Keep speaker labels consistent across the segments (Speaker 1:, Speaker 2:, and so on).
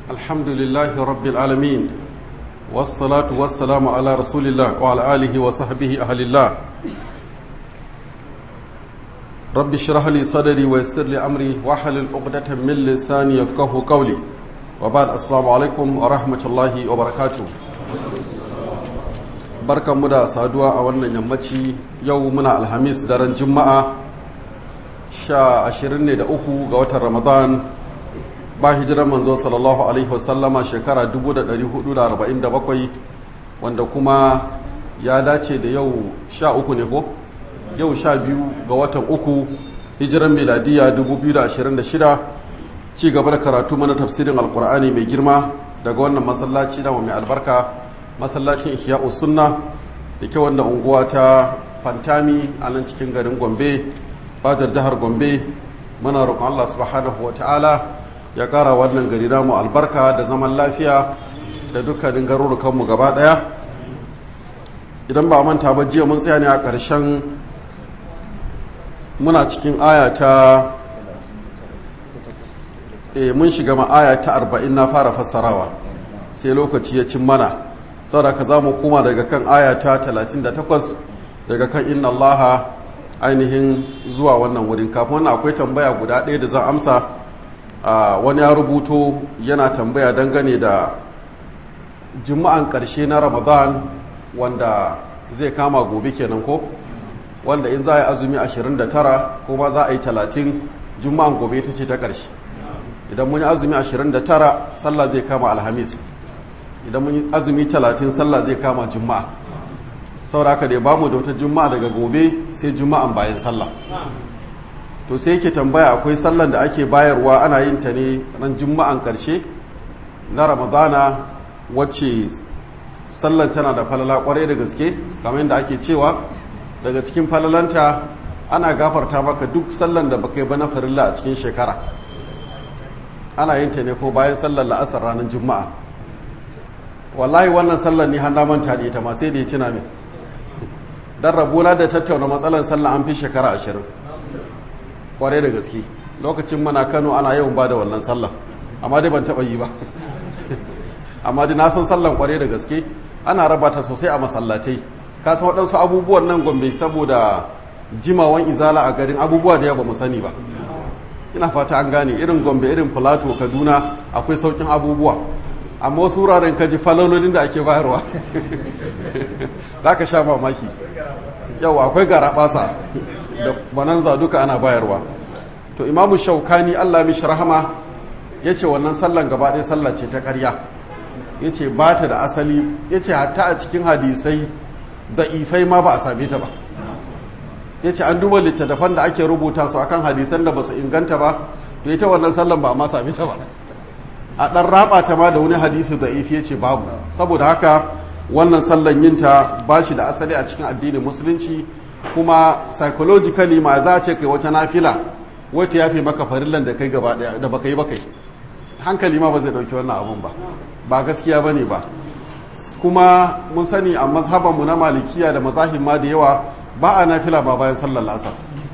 Speaker 1: الحمد لله رب العالمين والصلاة والسلام على رسول الله وعلى آله وصحبه أهل الله رب اشرح لي صدري ويسر لي أمري واحلل عقدة من لساني يفقه قولي وبعد السلام عليكم ورحمة الله وبركاته barkan mu da saduwa a wannan yammaci yau muna alhamis daren juma'a sha ashirin ne da uku ga watan ramadan ba hijirar manzo sallallahu alaihi wasallama shekara 1447 wanda kuma ya dace da yau sha uku ne ko yau sha biyu ga watan uku hijiran miladiya 2026 ci gaba da karatu mana tafsirin alkur'ani mai girma daga wannan masallaci na mai albarka masallacin ihya'u sunna da ke wanda unguwa ta fantami a nan cikin garin gombe fadar jihar gombe muna roƙon allah subhanahu wa ta'ala ya ƙara wannan gari namu albarka da zaman lafiya da dukkanin garurukanmu gaba ɗaya idan ba manta ba jiya mun tsaya ne a ƙarshen muna cikin aya ta e mun shiga ma aya ta arba'in na fara fassarawa sai lokaci ya cin mana saboda ka za mu koma daga kan aya ta 38 daga kan inna allaha ainihin zuwa wannan wurin kafin wannan akwai tambaya guda ɗaya da zan amsa wani ya rubuto yana tambaya dangane da juma'an ƙarshe na ramadan wanda zai kama gobe kenan ko wanda in za a yi azumi 29 kuma za a yi 30 juma'an gobe ta ce ta ƙarshe idan mun yi azumi 29 sallah zai kama alhamis idan mun yi azumi 30 sallah zai kama juma'a saboda haka dai bamu da wata juma'a daga gobe sai juma'an bayan sallah to sai yake tambaya akwai sallan da ake bayarwa ana yin ta ne ran juma'an karshe na ramadana wacce sallan tana da falala kwarai da gaske kamar yadda ake cewa daga cikin falalanta ana gafarta maka duk sallan da baka yi ba na farilla a cikin shekara ana yin ta ne ko bayan sallar la'asar ranar juma'a wallahi wannan sallar ni hannun manta da ita ma sai da ya cina min dan rabona da tattauna matsalar sallar an fi shekara ashirin kwarai da gaske lokacin mana kano ana yawan ba da wannan sallar amma dai ban taba yi ba amma dai na san sallar kwarai da gaske ana raba ta sosai a masallatai ka san waɗansu abubuwan nan gombe saboda jimawan izala a garin abubuwa da yawa ba mu sani ba ina fata an gane irin gombe irin plateau kaduna akwai saukin abubuwa amma wasu wuraren kaji falalolin da ake bayarwa za ka sha mamaki yau akwai gara basa da bananza duka ana bayarwa to imamu shaukani allah mishi rahama ya ce wannan sallan gaba ɗaya sallah ce ta ƙarya ya ce ba ta da asali ya ce hatta a cikin hadisai da ifai ma ba a same ta ba ya ce an duba littattafan da ake rubuta su akan hadisan da ba su inganta ba to ita wannan sallan ba a ma same ta ba a ɗan raba ta ma da wani hadisi da ifi ce babu saboda haka wannan sallan yinta ba shi da asali a cikin addinin musulunci kuma psychologically ma za a ce kai wata nafila wata ya fi maka farillan da kai gaba daya da baka yi bakai hankali ma ba zai dauki wannan abun ba ba gaskiya bane ba kuma mun sani a mazhabanmu na malikiya da mazahim ma da yawa ba a nafila ba bayan sallar la'asar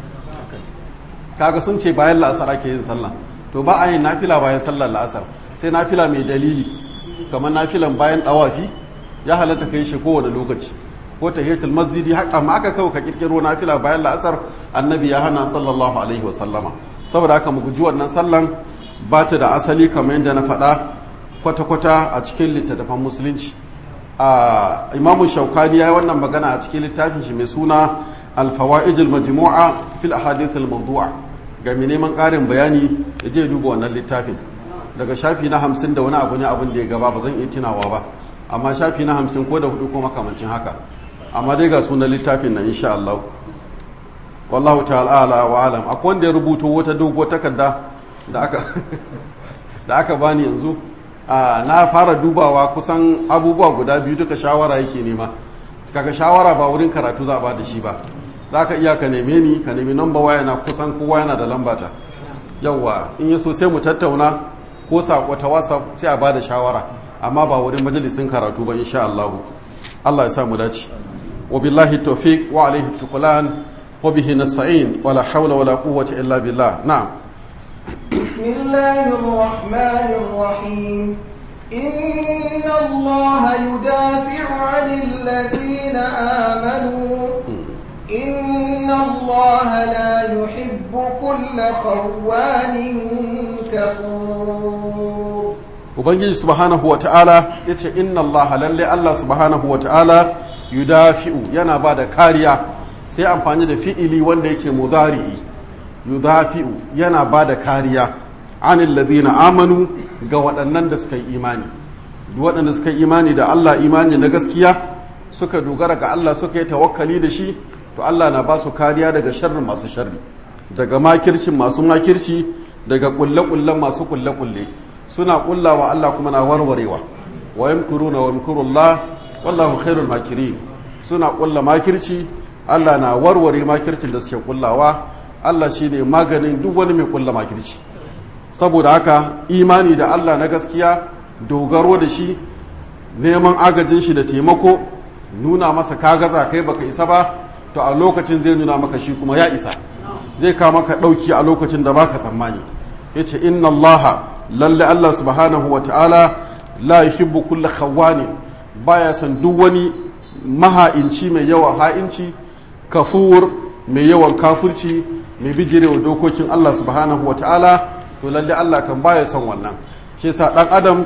Speaker 1: kaga sun ce bayan la'asar ake yin sallah to ba a yin nafila bayan sallar la'asar sai nafila mai dalili kamar nafilan bayan dawafi ya halatta kai shi kowane lokaci ko tahiyatul masjidi haka ma aka kawo ka kirkiro nafila bayan la'asar annabi ya hana sallallahu alaihi wa sallama saboda haka mu guji wannan sallan ba ta da asali kamar yadda na faɗa kwata-kwata a cikin littattafan musulunci a imamu shaukani ya yi wannan magana a cikin littafin shi mai suna alfawa'idul majmu'a fil ahadith al mawdu'a ga mai neman ƙarin bayani ya je duba wannan littafin daga shafi na hamsin da wani abu ne abin da ya gaba ba zan iya tunawa ba amma shafi na hamsin ko da hudu ko makamancin haka amma dai ga sunan littafin na insha Allah wallahu ta'ala ala wa alam akwai wanda ya rubuto wata dogo takarda da aka da aka bani yanzu na fara dubawa kusan abubuwa guda biyu duka shawara yake nema kaga shawara ba wurin karatu za a ba da shi ba za ka iya ka neme ni ka nemi namba waya na kusan kowa yana da lambata yauwa in ya so sai mu tattauna ko sako ta whatsapp sai a ba da shawara amma ba wurin majalisin karatu ba insha Allah Allah ya sa mu dace wa billahi tawfiq wa alaihi tuqlan wa bihi nasta'in wa la hawla wa la quwwata illa billah na'am
Speaker 2: بسم الله الرحمن الرحيم إن الله يدافع عن الذين آمنوا إن الله لا يحب كل خوان كفور
Speaker 1: ubangiji subhanahu wa ta'ala ya ce inna allaha lalle allah subhanahu wa ta'ala yudafi'u yana ba da kariya sai amfani da fi'ili wanda yake mudari'i yudafi'u yana ba da kariya anil ladina amanu ga waɗannan da suka yi imani duk waɗanda suka yi imani da allah imani na gaskiya suka dogara ga allah suka yi tawakkali da shi to allah na ba su kariya daga sharrin masu sharri daga makircin masu makirci daga kulle-kullen masu kulle-kulle suna kullawa Allah kuma na warwarewa wa yamkuruna wa yamkurullah wallahu khairul makirin suna kulla makirci Allah na warware makircin da suke kullawa Allah shine maganin duk wani mai kulla makirci saboda haka imani da Allah na gaskiya dogaro da shi neman agajin shi da taimako nuna masa ka gaza kai baka isa ba to a lokacin zai nuna maka shi kuma ya isa zai kawo maka dauki a lokacin da baka tsammani yace inna allaha lalle Allah subhanahu wa ta'ala la yuhibbu kulla khawani baya san duk wani maha'inci mai yawan ha'inci kafur mai yawan kafurci mai bijirewa dokokin Allah subhanahu wa ta'ala to lalle Allah kan baya son wannan shi yasa dan adam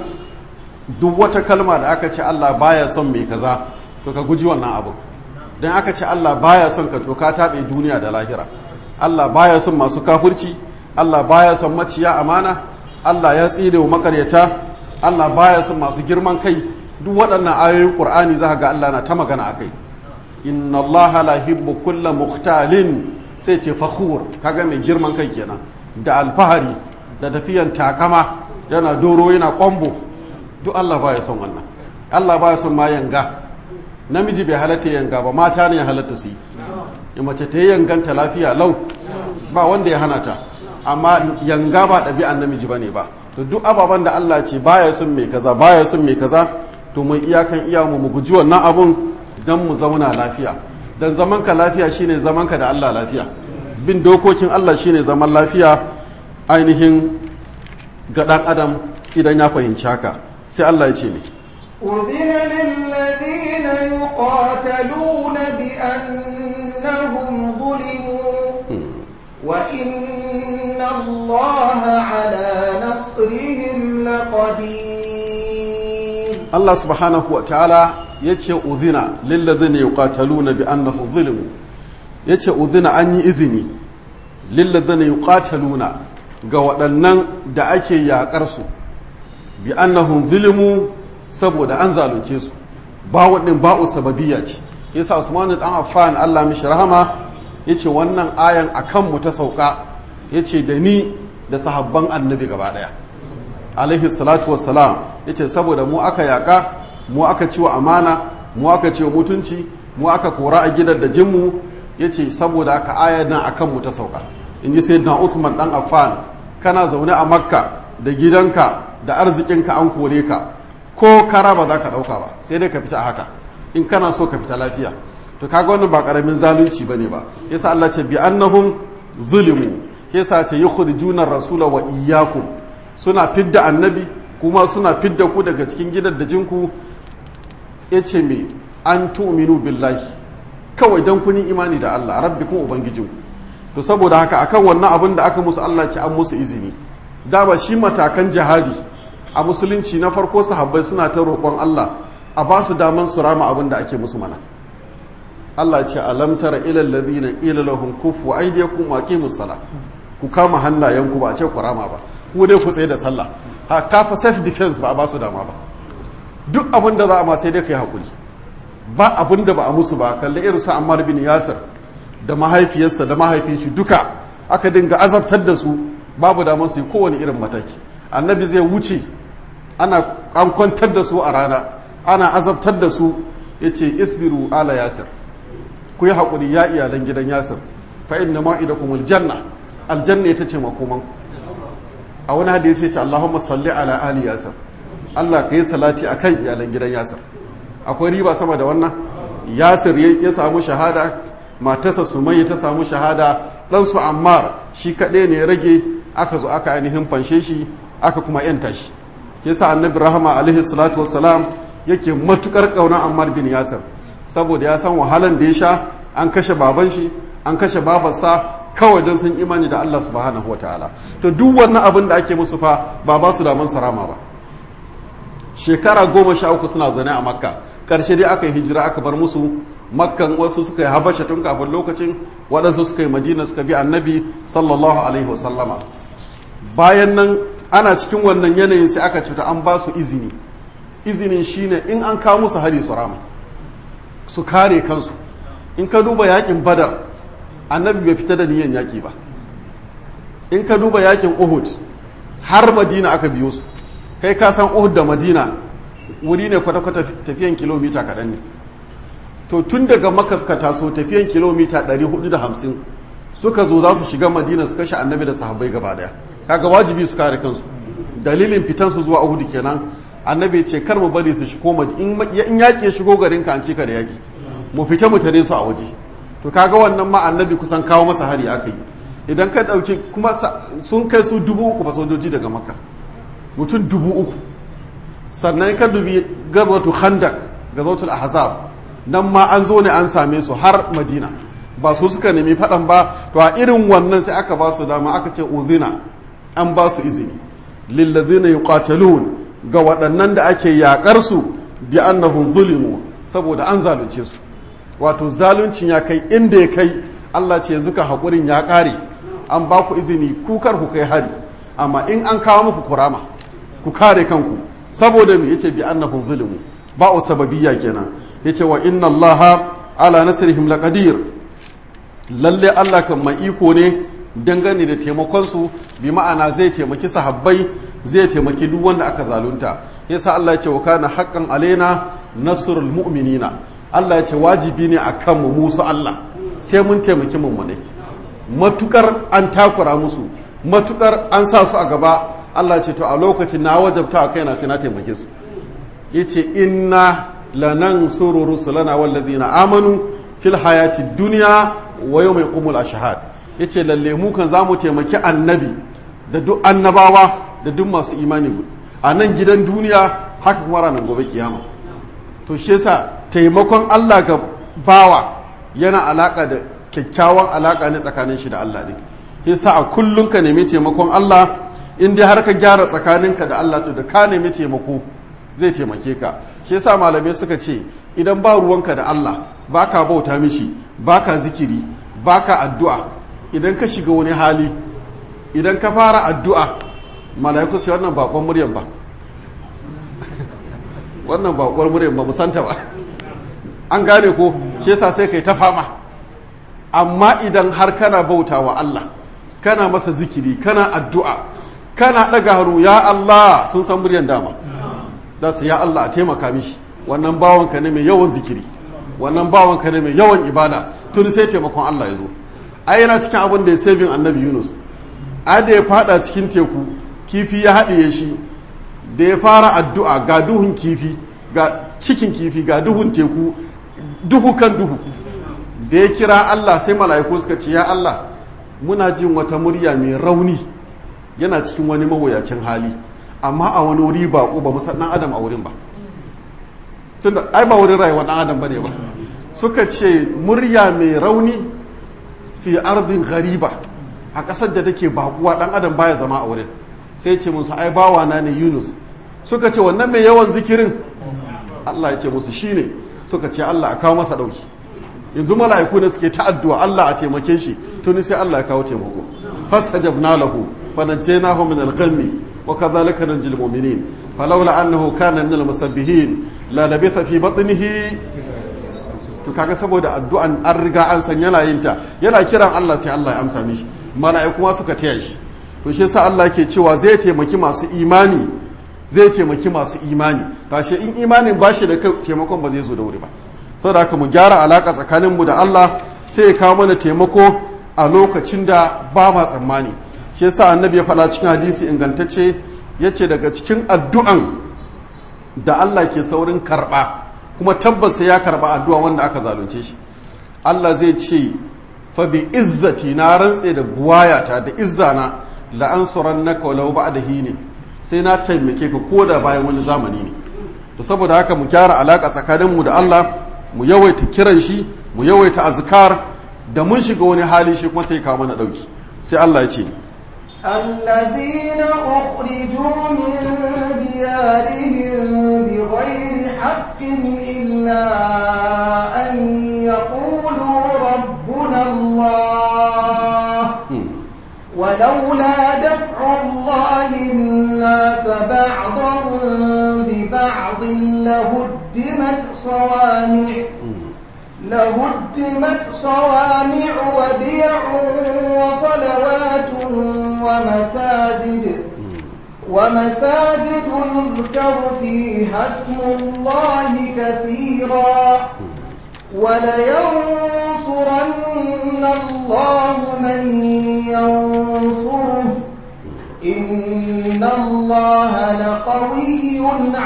Speaker 1: duk wata kalma da aka ce Allah baya son mai kaza to ka guji wannan abu dan aka ce Allah baya son ka to ka tabe duniya da lahira Allah baya son masu kafurci Allah baya son maciya amana Allah ya tsire wa makaryata Allah baya son masu girman kai duk waɗannan ayoyin Qur'ani za ga Allah na ta magana akai inna Allah la yuhibbu kulla mukhtalin sai ce fakhur kaga mai girman kai kenan da alfahari da tafiyan takama yana doro yana kwambo duk Allah baya son wannan Allah baya son ma yanga namiji bai halatta yanga ba mata ne ya halatta su yi mace ta yi yanganta lafiya lau ba wanda ya hana ta amma yanga ba ɗabi'an namiji ba ne ba to duk ababen da Allah ce baya son mai kaza baya son mai kaza to mun iyakan iya mu mu guji wannan abun dan mu zauna lafiya dan zaman ka lafiya shine zaman ka da Allah lafiya bin dokokin Allah shine zaman lafiya ainihin ga dan adam idan ya fahimci haka sai Allah ya ce ne
Speaker 2: أذن للذين يقاتلون بأنهم ظلموا وإن الله على نصرهم لقدير
Speaker 1: Allah subhanahu wa ta'ala ya ce uzina lillazina yuqataluna bi annahu zulmu ya ce uzina an yi izini lillazina yuqataluna ga waɗannan da ake yaƙar su bi annahum zulmu saboda an zalunce su ba waɗin ba'u sababiyya ce yasa Usman dan Affan Allah mishi rahama yace wannan ayan akan mu ta sauka yace da ni da sahabban annabi gaba daya alaihi salatu wassalam yace saboda mu aka yaka mu aka ciwa amana mu aka ciwa mutunci mu aka kora a gidan da jinmu yace saboda aka ayan nan akan mu ta sauka inji sayyidina Usman dan Affan kana zaune a Makka da gidanka da arzikinka an kore ka ko kara ba za ka dauka ba sai dai ka fita haka in kana so ka fita lafiya to kaga wannan ba karamin zalunci bane ba yasa Allah ce bi annahum zulimu yasa ce yukhrijuna rasula wa iyyakum suna fidda annabi kuma suna fidda ku daga cikin gidan da jinku yace me an tu'minu billahi kawai dan kun yi imani da Allah rabbikum ubangijinku to saboda haka akan wannan abin da aka musu Allah ce an musu izini da ba shi matakan jihadi a musulunci na farko sahabbai suna ta roƙon Allah a ba su daman su rama abin da ake musu mana Allah ce alam tara ilal ladina ila lahum kufu aydiyakum wa aqimus sala ku kama hannayenku ba a ce ku rama ba ku dai ku tsaye da sallah ha kafa self defense ba a ba su dama ba duk abin da za a ma sai dai kai hakuri ba abin da ba a musu ba kalli irin su Ammar bin Yasir da mahaifiyarsa da mahaifin shi duka aka dinga azabtar da su babu damar su yi kowane irin mataki annabi zai wuce ana an kwantar da su a rana ana azabtar da su yace isbiru ala yasir ku yi haƙuri ya iyalan gidan yasir fa inna ma'idakum aljanna aljanna ita ce makoman a wani hadisi ya ce Allahumma salli ala ali yasir Allah ka yi salati akan iyalan gidan yasir akwai riba sama da wannan yasir ya samu shahada matarsa sumayya ta samu shahada dan su ammar shi kaɗai ne ya rage aka zo aka ainihin fanshe shi aka kuma yanta shi yasa annabi rahama alaihi salatu wassalam yake matukar kauna ammar bin yasir saboda ya san wahalan da ya sha an kashe baban shi an kashe babarsa kawai don sun imani da Allah subhanahu wa ta'ala to duk wannan abin da ake musu fa ba ba su daman sarama ba shekara goma sha uku suna zaune a makka ƙarshe dai aka yi hijira aka bar musu makkan wasu suka yi habasha tun kafin lokacin waɗansu suka yi madina suka bi annabi sallallahu alaihi wasallama bayan nan ana cikin wannan yanayin sai aka cuta an ba su izini izinin shine in an kawo musu hari su rama su kare kansu in ka duba yakin badar annabi bai fita da niyan yaki ba in ka duba yakin uhud har madina aka biyo su kai ka san uhud da madina wuri ne kwata-kwata tafiyan kilomita kaɗan ne to tun daga maka suka taso tafiyan kilomita 450 suka zo za su shiga madina su kashe annabi da sahabbai gaba daya kaga wajibi su kare kansu dalilin fitan su zuwa uhud kenan annabi ce kar mu bari su shigo in yaƙi shigo garin ka an cika da yaƙi mu fita mu tare su a waje to kaga wannan ma annabi kusan kawo masa hari aka yi idan ka ɗauki kuma sun kai su dubu uku ba sojoji daga makka mutum dubu uku sannan ka dubi gazwatu khandak gazwatul ahzab nan ma an zo ne an same su har madina ba su suka nemi faɗan ba to a irin wannan sai aka ba su dama aka ce uzina an ba su izini lillazina yuqatalun ga waɗannan da ake yaƙar su bi annahum zulimu saboda an zalunce su wato zaluncin ya kai inda ya kai Allah ce yanzu ka haƙurin ya ƙare an ba ku izini kukar ku kai hari amma in an kawo muku kurama ku kare kanku saboda me yace bi annahum zulimu ba'u sababiyya kenan yace wa inna allaha ala nasrihim laqadir lalle Allah kan mai iko ne dangane da taimakon su bi ma'ana zai taimaki sahabbai zai taimaki duk wanda aka zalunta yasa Allah ya ce wa kana haqqan alaina nasrul mu'minina Allah ya ce wajibi ne akan mu musu Allah sai mun taimaki mummune matukar an takura musu matukar an sa su a gaba Allah ce to a lokacin na wajabta a kaina sai na taimake su yace inna lanansuru rusulana wallazina amanu fil hayati dunya wa yawma yaqumul ashhad yace lalle mu kan zamu taimaki annabi da duk annabawa da duk masu imani a nan gidan duniya haka kuma ranar gobe kiyama to shi yasa taimakon Allah ga bawa yana alaka da kyakkyawan alaka ne tsakanin shi da Allah ne yasa a kullum ka nemi taimakon Allah in dai har ka gyara tsakaninka da Allah to da ka nemi taimako zai taimake ka shi yasa malamai suka ce idan ba ruwanka da Allah baka bauta mishi baka zikiri baka addu'a idan ka shiga wani hali idan ka fara addu'a mala'iku sai wannan bakon muryan ba wannan bakon muryan ba musanta ba an gane ko shi yasa sai kai ta fama amma idan har kana bauta wa Allah kana masa zikiri kana addu'a kana ɗaga hannu ya Allah sun san muryan dama za su ya Allah a taimaka mishi wannan bawanka ne mai yawan zikiri wannan bawanka ne mai yawan ibada tun sai taimakon Allah ya zo ai yana cikin abin da ya saving annabi Yunus a da ya fada cikin teku kifi ya haɗiye shi da ya fara addu'a ga duhun kifi ga cikin kifi ga duhun teku duhu kan duhu da ya kira Allah sai mala'iku suka ce ya Allah muna jin wata murya mai rauni yana cikin wani mawuyacin hali amma a wani wuri ba ba mu san adam a wurin ba tunda ai ba wurin rayuwar dan adam bane ba suka ce murya mai rauni fi ardin ghariba a ƙasar da take bakuwa dan adam baya zama a wurin sai ce musu ai bawa na ne Yunus suka ce wannan mai yawan zikirin Allah ya ce musu shine suka ce Allah a kawo masa dauki yanzu mala'iku ne suke ta addu'a Allah a taimake shi tuni sai Allah ya kawo taimako fastajabna lahu fanajjaynahu min al-ghammi wa kadhalika nanjil mu'minin falawla annahu kana min al-musabbihin la labitha fi batnihi to kaga saboda addu'an an riga an san yana yin ta yana kiran Allah sai Allah ya amsa mishi mala'iku ma suka taya shi to shi yasa Allah ke cewa zai taimaki masu imani zai taimaki masu imani tashi in imanin bashi da taimakon ba zai zo da wuri ba saboda haka mu gyara alaka tsakaninmu da Allah sai ya kawo mana taimako a lokacin da ba ma tsammani shi yasa annabi ya faɗa cikin hadisi ingantacce yace daga cikin addu'an da Allah ke saurin karɓa kuma tabbas ya karɓa addu'a wanda aka zalunce shi Allah zai ce fa bi izzati na rantse da buwayata da izzana la'ansurannaka walau ba'da hini sai na taimake ka ko da bayan wani zamani ne to saboda haka mu gyara alaka tsakaninmu da Allah mu yawaita kiran shi mu yawaita azkar da mun shiga wani hali shi kuma sai kawo mana dauki sai Allah ya ce
Speaker 2: الذين أخرجوا من ديارهم بغير حق إلا أن يقولوا ربنا الله ولولا دفع الله الناس بعضهم ببعض لهدمت صوامع لهدمت صوامع وبيع وصلوات ومساجد ومساجد يذكر فيها اسم الله كثيرا ولينصرن الله من ينصره إن الله لقوي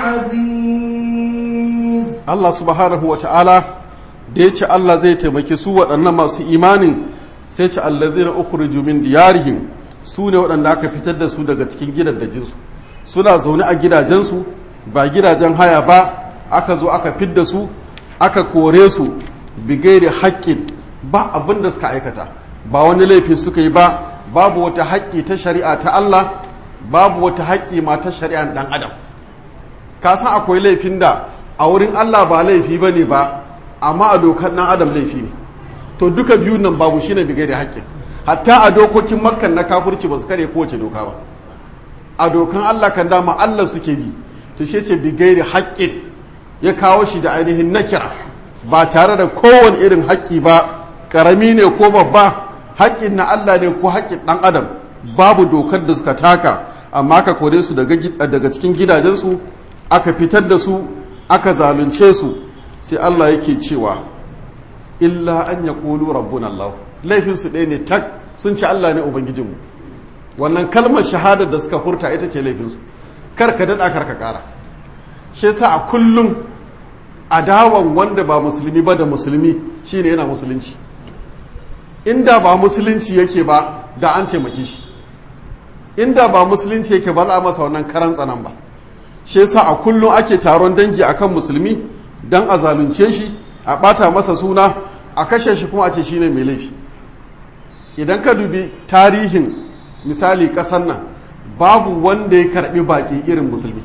Speaker 2: عزيز
Speaker 1: Allah subhanahu wa ta'ala da ya ce Allah zai taimaki su waɗannan masu imanin sai ce allazina ukhriju min diyarihim su ne waɗanda aka fitar da su daga cikin gidajensu suna zaune a gidajensu ba gidajen haya ba aka zo aka fidda su aka kore su bigairi haƙƙin ba abin da suka aikata ba wani laifi suka yi ba babu wata haƙƙi ta shari'a ta Allah babu wata haƙƙi ma ta shari'an ɗan adam ka san akwai laifin da a wurin Allah ba laifi ba ne ba amma a dokar ɗan adam laifi ne to duka biyun nan babu shine bigairi haƙƙin hatta a dokokin makkan na kafurci ba su kare kowace doka ba a dokan Allah kan dama Allah suke bi to shi ce bigairi haƙƙin ya kawo shi da ainihin nakira ba tare da kowane irin haƙƙi ba ƙarami ne ko babba haƙƙin na Allah ne ko haƙƙin ɗan adam babu dokar da suka taka amma ka kore su daga cikin gidajensu aka fitar da su aka zalunce su sai Allah yake cewa illa an ya ƙulu rabbun Allah laifinsu ɗaya ne tak sun ci Allah ne Ubangijinmu wannan kalmar shahada da suka furta ita ce laifinsu kar ka daɗa kar ka ƙara shi sa a kullum adawan wanda ba musulmi ba da musulmi shine yana musulunci inda ba musulunci yake ba da an taimake shi inda ba musulunci yake ba za a masa wannan karan tsanan ba shi yasa a kullum ake taron dangi akan musulmi dan a zalunce shi a bata masa suna a kashe shi kuma a ce shine mai laifi idan ka dubi tarihin misali kasan nan babu wanda ya karbi baki irin musulmi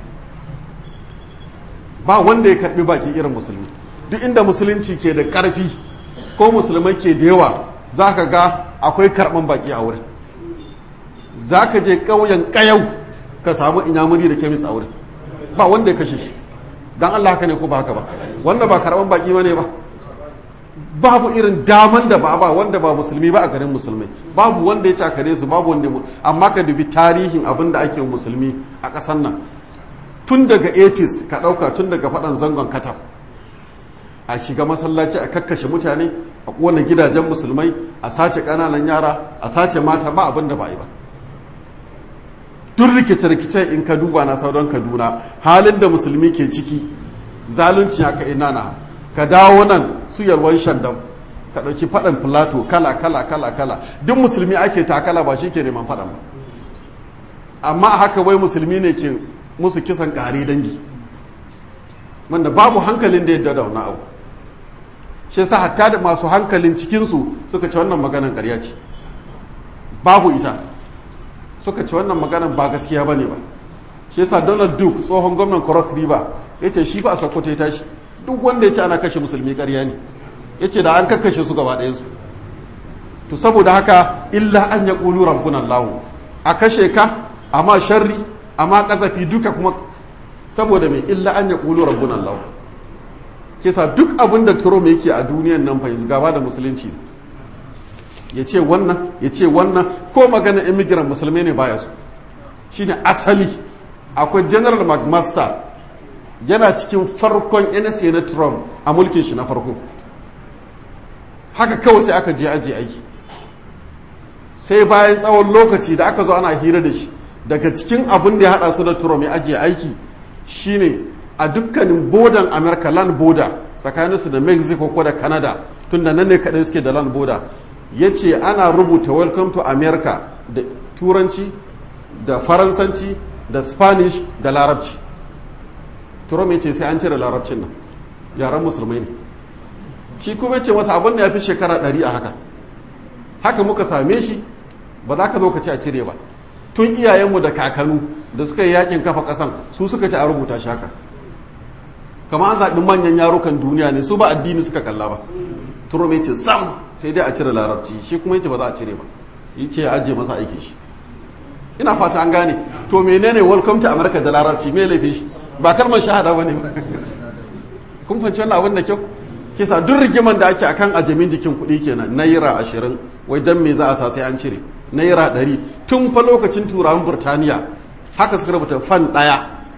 Speaker 1: ba wanda ya karbi baki irin musulmi duk inda musulunci ke da karfi ko musulmai ke da yawa za ka ga akwai karɓan baki a wurin za ka je ƙauyen ƙayau ka samu inyamuri da kemis a wurin ba wanda ya kashe shi don allah haka ne ko ba haka ba wanda ba karɓan baki ma ne ba babu irin daman da ba ba wanda ba musulmi ba a garin musulmai babu wanda ya cakare su babu wanda amma ka dubi tarihin abin da ake musulmi a ƙasar nan tun daga 80s ka ɗauka tun daga faɗan zangon katab a shiga masallaci a kakkashe mutane a ƙona gidajen musulmai a sace ƙananan yara a sace mata ba abin da ba yi ba duk rikice-rikice in ka duba na sauran kaduna halin da musulmi ke ciki zalunci haka ina na ka dawo nan su yalwan shandam ka ɗauki faɗan filato kala kala kala kala duk musulmi ake takala ba shi ke neman faɗan ba amma a haka wai musulmi ne ke musu kisan ƙare dangi wanda babu hankalin da yadda da wani abu shi yasa hatta da masu hankalin cikinsu suka ci wannan maganan ƙarya ce babu ita suka ci wannan maganan ba gaskiya ba ne ba shi yasa donald duke tsohon gwamnan cross river ya ce shi ba a sakkwato ya tashi duk wanda ya ce ana kashe musulmi ƙarya ne ya ce da an kakkashe su gaba ɗayansu to saboda haka illa an ya ƙulu rambunan lahu a kashe ka amma sharri amma ƙazafi duka kuma saboda mai illa an ya ƙulu rambunan lahu kisa duk abin da Trump yake a duniyan nan fa yanzu gaba da musulunci ya ce wannan ya ce wannan ko magana immigrant musulmai ne baya su shine asali akwai general mcmaster yana cikin farkon nsa na Trump a mulkin shi na farko haka kawai sai aka je aji aiki sai bayan tsawon lokaci da aka zo ana hira da shi daga cikin abin da ya hada su da Trump ya ajiye aiki shine a dukkanin bodan america land border tsakaninsu da mexico ko da canada tun da nan ne kaɗai suke da land border ya ce ana rubuta welcome to america da turanci da faransanci da spanish da larabci turom ya ce sai an cire larabcin nan yaren musulmai ne shi kuma ce masa abin da ya fi shekara ɗari a haka haka muka same shi ba za ka zo ka ci a cire ba tun iyayenmu da kakanu da suka yi yakin kafa ƙasan su suka ci a rubuta shi haka kama an zaɓi manyan yarukan duniya ne su ba addini suka kalla ba turom ya ce sam sai dai a cire larabci shi kuma ya ce ba za a cire ba yi ce ya ajiye masa aikin shi ina fata an gane to menene welcome to america da larabci me laifin shi ba kalmar shahada ba ne kun fahimci wannan abin da kyau kisa duk rigiman da ake akan ajamin jikin kuɗi kenan naira ashirin wai dan me za a sa sai an cire naira ɗari tun fa lokacin turawan burtaniya haka suka rubuta fan ɗaya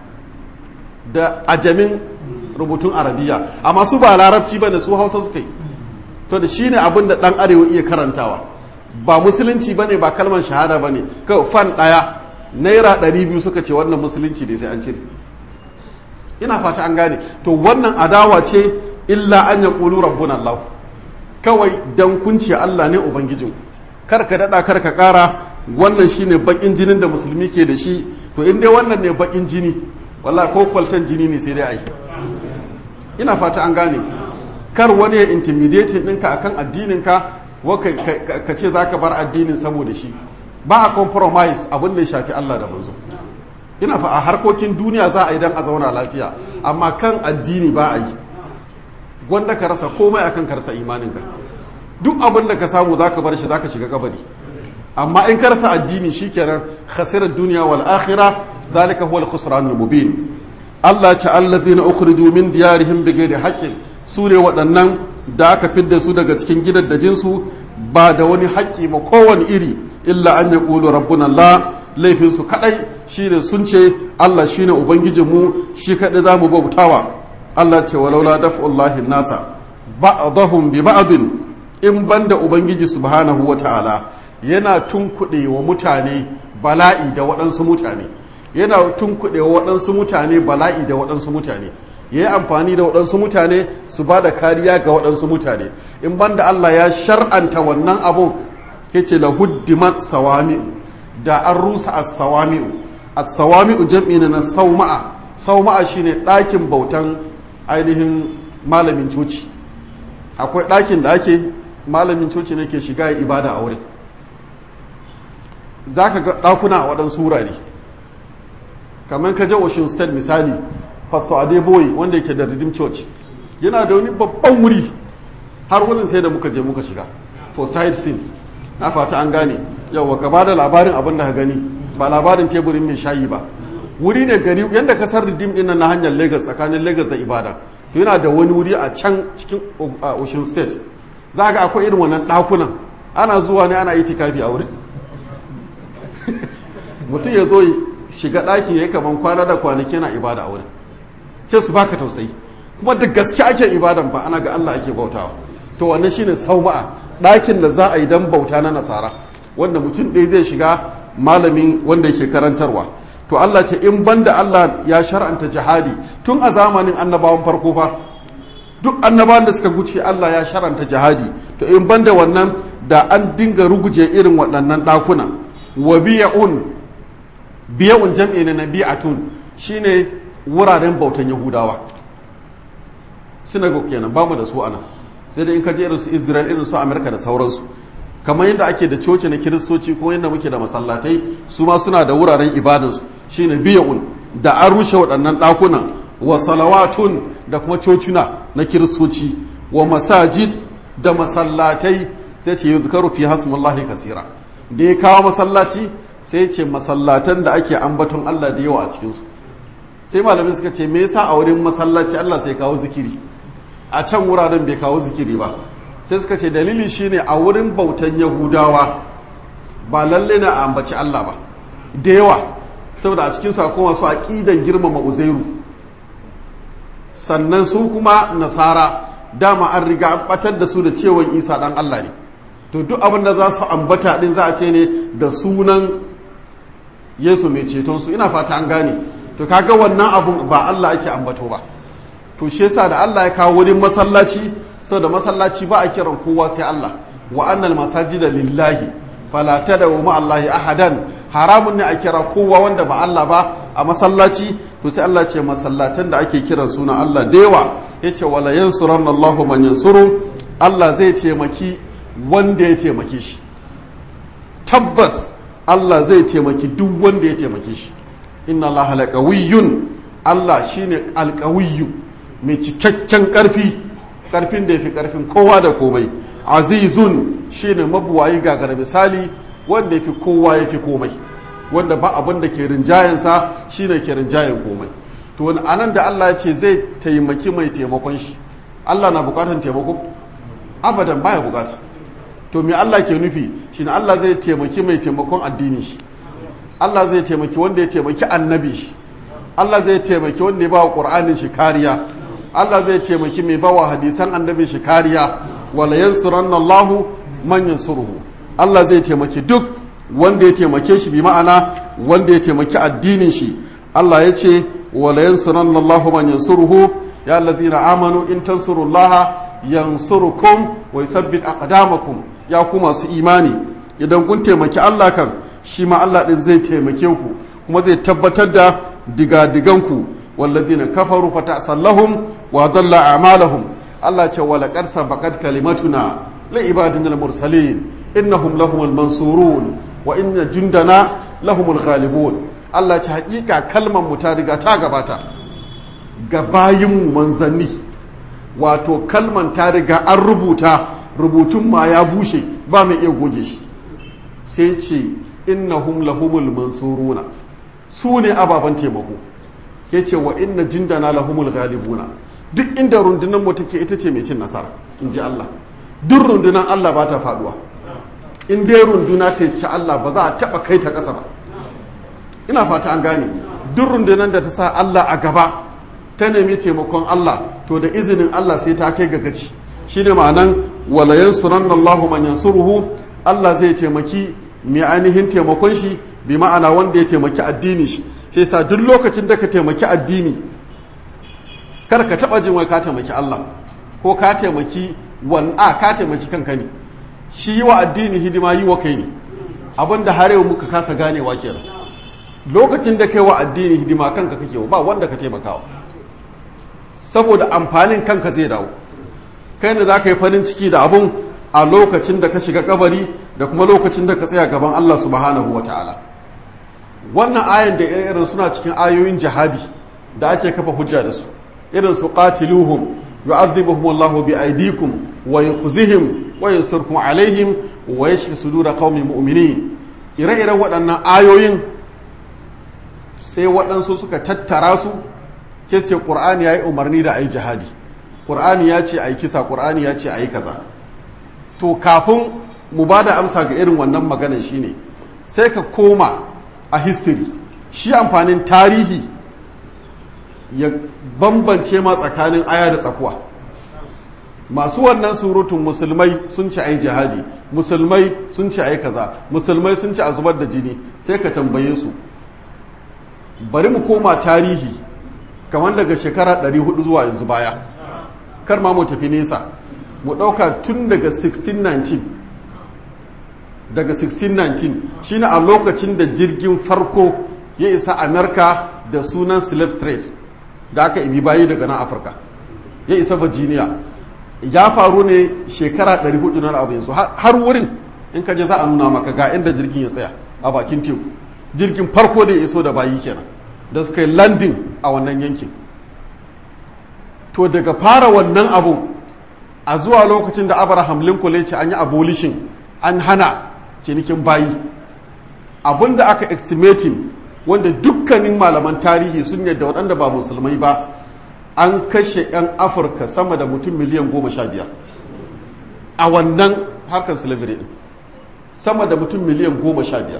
Speaker 1: da ajamin rubutun arabiya amma su ba larabci ba ne su hausa suka yi to da shine abin da ɗan arewa iya karantawa ba musulunci ba ne ba kalmar shahada ba ne kawai fan ɗaya naira ɗari biyu suka ce wannan musulunci ne sai an cire ina fata an gane to wannan adawa ce illa an ya ƙulu rabbun Allah kawai dan kunci Allah ne ubangijin kar ka daɗa kar ka ƙara wannan shine baƙin jinin da musulmi ke da shi to in dai wannan ne baƙin jini walla ko kwaltan jini ne sai dai ai ina fata an gane kar wani ya intimidating ɗinka akan addininka ka ce za ka bar addinin saboda shi ba a compromise abin da ya shafi Allah da manzo ina fa a harkokin duniya za a yi don a zauna lafiya amma kan addini ba a yi gwanda ka rasa komai akan ka rasa imaninka duk abin da ka samu za ka bar shi za ka shiga kabari amma in ka rasa addini shikenan khasirar duniya wal akhirah zalika huwa al-khusran al-mubin Allah ce allazina ukhriju min diyarihim bighairi haqqin su ne waɗannan da aka fidda su daga cikin gidaddajinsu ba da wani haƙƙi ma kowane iri illa an ya ƙulu rabbun Allah laifinsu kaɗai shine sun ce Allah shine ubangijinmu shi kaɗai za mu bautawa Allah ce walaula daf'ullahi nasa ba'dahum bi ba'din in banda ubangiji subhanahu wa ta'ala yana tunkuɗe wa mutane bala'i da waɗansu mutane yana tunkuɗe wa waɗansu mutane bala'i da waɗansu mutane ya yi amfani da waɗansu mutane su ba da kariya ga waɗansu mutane in banda Allah ya shar'anta wannan abun ya ce la huddimat sawami'u da an rusa as-sawami'u as-sawami'u jam'i na sauma'a sauma'a shine ɗakin bautan ainihin malamin coci akwai ɗakin da ake malamin coci ne ke shiga ya ibada a wurin za ka ga ɗakuna a waɗansu wurare kamar ka je Ocean State misali Pastor Adeboye wanda yake da Redeem Church yana da wani babban wuri har wurin sai da muka je muka shiga for side scene na fata an gane yawa ka bada labarin abin da ka gani ba labarin teburin mai shayi ba wuri ne gari yadda kasar Redeem din na hanyar Lagos tsakanin Lagos da Ibadan to yana da wani wuri a can cikin Ocean State za ga akwai irin wannan ɗakunan ana zuwa ne ana itikafi a wurin mutum ya zo shiga ɗaki ya yi kaman kwana da kwanaki na ibada a wurin sai su baka tausayi kuma da gaske ake ibadan ba ana ga Allah ake bautawa to wannan shine sauma'a ɗakin da za a yi dan bauta na nasara wanda mutum ɗaya zai shiga malamin wanda yake karantarwa to Allah ce in banda Allah ya shar'anta jihadi tun a zamanin annabawan farko fa duk annabawan da suka guce Allah ya shar'anta jihadi to in banda wannan da an dinga ruguje irin waɗannan ɗakuna wa biya'un biya'un jam'i na bi'atun shine wuraren bautan yahudawa synagogue kenan bamu da su ana sai da in ka je irin su israel irin su amerika da sauransu kamar yadda ake da coci na kiristoci ko yadda muke da masallatai su ma suna da wuraren ibadansu shine biya'un da an rushe waɗannan ɗakuna wa salawatun da kuma cocina na kiristoci wa masajid da masallatai sai ce yuzkaru fi hasmullahi kasira da ya kawo masallaci sai ce masallatan da ake ambaton Allah da yawa a cikinsu sai malamin suka ce me yasa a wurin masallaci Allah sai kawo zikiri a can wuraren bai kawo zikiri ba sai suka ce dalili shine a wurin bautan yahudawa ba lalle na a ambaci Allah ba da yawa saboda a cikin akwai masu aqidan girmama uzairu sannan su kuma nasara dama an riga an batar da su da cewan isa dan Allah ne to duk abin da za su ambata din za a ce ne da sunan yesu mai ceton su ina fata an gane to kaga wannan abun ba Allah ake ambato ba to shi yasa da Allah ya kawo wurin masallaci saboda masallaci ba a kiran kowa sai Allah wa annal masajida lillahi fala tad'u ma Allahi ahadan haramun ne a kira kowa wanda ba Allah ba a masallaci to sai Allah ce masallatan da ake kiran suna Allah da yawa yace wala yansuranna Allahu man yansuru Allah zai taimaki wanda ya taimake shi tabbas Allah zai taimaki duk wanda ya taimake shi inna Allah laqawiyyun Allah shine alqawiyyu mai cikakken karfi karfin da yafi karfin kowa da komai azizun shine mabuwayi gagara misali wanda yafi kowa yafi komai wanda ba abin da ke rinjayensa shine ke rinjayen komai to wani anan da Allah ya ce zai taimaki mai taimakon shi Allah na bukatan taimako abadan baya bukata to me Allah ke nufi shine Allah zai taimaki mai taimakon addini shi Allah zai taimaki wanda ya taimaki annabi shi Allah zai taimaki wanda ya bawa Qur'anin shi kariya Allah zai taimaki mai bawa hadisan annabi shi kariya wala yansuranna Allahu man yansuruhu Allah zai taimaki duk wanda ya taimake shi bi ma'ana wanda ya taimaki addinin shi Allah ya ce wala yansuranna Allahu man yansuruhu ya alladhina amanu in tansurullaha yansurukum wa yuthabbit aqdamakum ya ku masu imani idan kun taimaki Allah kan shi ma Allah din zai taimake ku kuma zai tabbatar da digadiganku walladhina kafaru fatasallahum wa dalla a'malahum Allah ce wala qad sabaqat kalimatuna li ibadina mursalin innahum lahumul mansurun wa inna jundana lahumul ghalibun Allah ce hakika kalmar mu ta riga ta gabata ga bayinmu manzanni wato kalman ta riga an rubuta rubutun ma ya bushe ba mai iya goge shi sai ce innahum lahumul mansuruna su ne ababen taimako ya ce wa inna jindana lahumul ghalibuna duk inda rundunar mu take ita ce mai cin nasara in ji Allah duk rundunar Allah ba ta faduwa in dai runduna ta ci Allah ba za a taba kai ta ƙasa ba ina fata an gane duk rundunar da ta sa Allah a gaba ta nemi taimakon Allah to da izinin Allah sai ta kai ga gaci shine ma'anan wala yansuranna Allahu man yansuruhu Allah zai taimaki mai ainihin taimakon shi bi ma'ana wanda ya taimaki addini shi sai sa duk lokacin da ka taimaki addini kar ka taba jin wai ka taimaki Allah ko ka taimaki wan a ka taimaki kanka ne shi yi wa addini hidima yi wa kai ne abinda har yau muka kasa ganewa kenan lokacin da kai wa addini hidima kanka kake ba wanda ka taimakawa saboda amfanin kanka zai dawo kai ne za ka yi farin ciki da abun a lokacin da ka shiga kabari da kuma lokacin da ka tsaya gaban Allah subhanahu wa ta'ala wannan ayan da irin suna cikin ayoyin jihadi da ake kafa hujja da su irin su qatiluhum yu'adhibuhum Allah bi aydikum wa yukhzihim wa yansurkum alaihim wa yashfi sudura qaumin mu'minin ire-iren waɗannan ayoyin sai waɗansu suka tattara su ke ce ƙur'ani ya yi umarni da a yi jihadi ƙur'ani ya ce a yi kisa ƙur'ani ya ce a yi kaza to kafin mu ba da amsa ga irin wannan maganan shine sai ka koma a history shi amfanin tarihi ya bambance ma tsakanin aya da tsakuwa masu wannan surutun musulmai sun ci a yi jihadi musulmai sun ci a yi kaza musulmai sun ci a zubar da jini sai ka tambaye su bari mu koma tarihi kamar daga shekara 400 zuwa yanzu baya kar ma mu tafi nesa mu ɗauka tun daga 1619 daga 1619 shine a lokacin da jirgin farko ya isa amerika da sunan slave trade da aka ibi bayi daga nan afirka ya isa virginia ya faru ne shekara 400 na abu yanzu har wurin in ka je za a nuna maka ga inda jirgin ya tsaya a bakin teku jirgin farko da ya iso da bayi kenan da suka yi landing a wannan yankin to daga fara wannan abu a zuwa lokacin da abraham lincoln ya ce an yi abolition an hana cinikin bayi abin da aka estimating wanda dukkanin malaman tarihi sun yadda waɗanda ba musulmai ba an kashe 'yan afirka sama da mutum miliyan goma sha biyar a wannan harkar slavery din sama da mutum miliyan goma sha biyar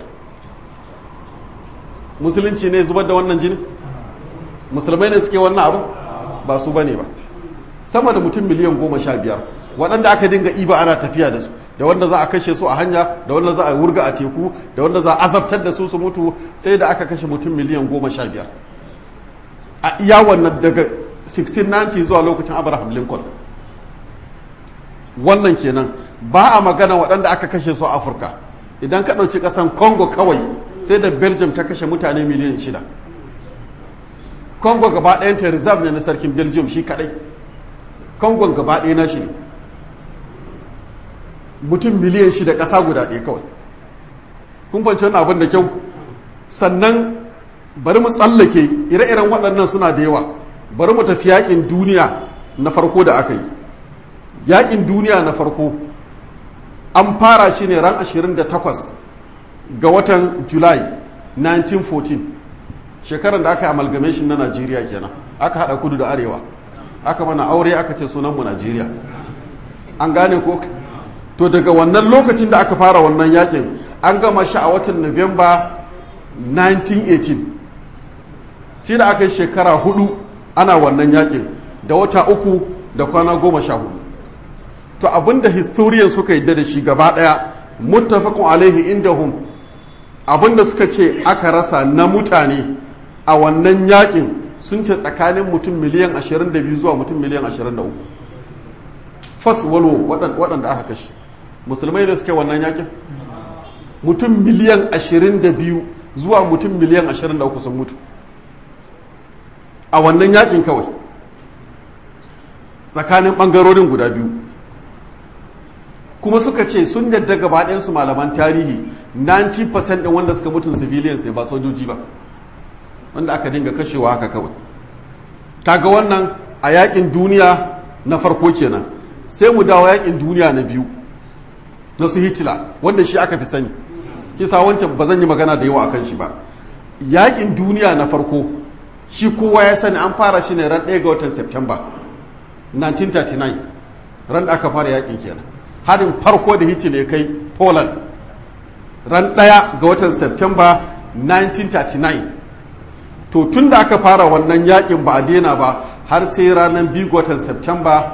Speaker 1: musulunci ne zubar da wannan jini musulmai ne suke wannan abu ba su bane ba sama da mutum miliyan goma sha biyar waɗanda aka dinga iba ana tafiya da su da wanda za a kashe su a hanya da wanda za a wurga a teku da wanda za a azabtar da su su mutu sai da aka kashe mutum miliyan goma sha biyar a iya wannan daga 1690 zuwa lokacin abraham lincoln wannan kenan ba a magana waɗanda aka kashe su a afirka idan ka ɗauki ƙasan congo kawai sai da belgium ta kashe mutane miliyan shida congo gaba ɗayanta reserve ne na sarkin belgium shi kaɗai congo gaba ɗaya na shi ne mutum miliyan shida ƙasa guda ɗaya kawai kun fahimci wani abin da kyau sannan bari mu tsallake ire-iren waɗannan suna da yawa bari mu tafi yaƙin duniya na farko da aka yi yaƙin duniya na farko an fara shi ne ran 28 ga watan july 1914 shekarar da aka yi amalgamation na najeriya kenan aka haɗa kudu da arewa aka mana aure aka ce sunanmu najeriya an gane ko to daga wannan lokacin da aka fara wannan yakin an gama shi a watan november 1918 shi da aka yi shekara hudu ana wannan yakin da wata uku da kwana goma sha hudu to abinda historian suka yi da shi gaba daya muttafaqun alaihi indahum abinda suka ce aka rasa na mutane a wannan yakin sun ce tsakanin mutum miliyan 22 zuwa mutum miliyan 23 fas walo waɗanda aka kashe musulmai da suke wannan yakin mutum miliyan 22 zuwa mutum miliyan 23 sun mutu a wannan yakin kawai tsakanin ɓangarorin guda biyu kuma suka ce sun yadda gabaɗinsu malaman tarihi 90% ɗin wanda suka mutun civilians ne ba sojoji ba wanda aka dinga kashewa haka kawai kaga wannan a yakin duniya na farko kenan sai mu dawo yakin duniya na biyu na su hitler wanda shi aka fi sani kisa wancan ba zan yi magana da yawa akan shi ba yakin duniya na farko shi kowa ya sani an fara shi ne ran 1 ga watan september 1939 ran da aka fara yakin kenan harin farko da hitler ya kai poland ran 1 ga watan september 1939 to tun da aka fara wannan yakin ba a daina ba har sai ranar 2 ga watan september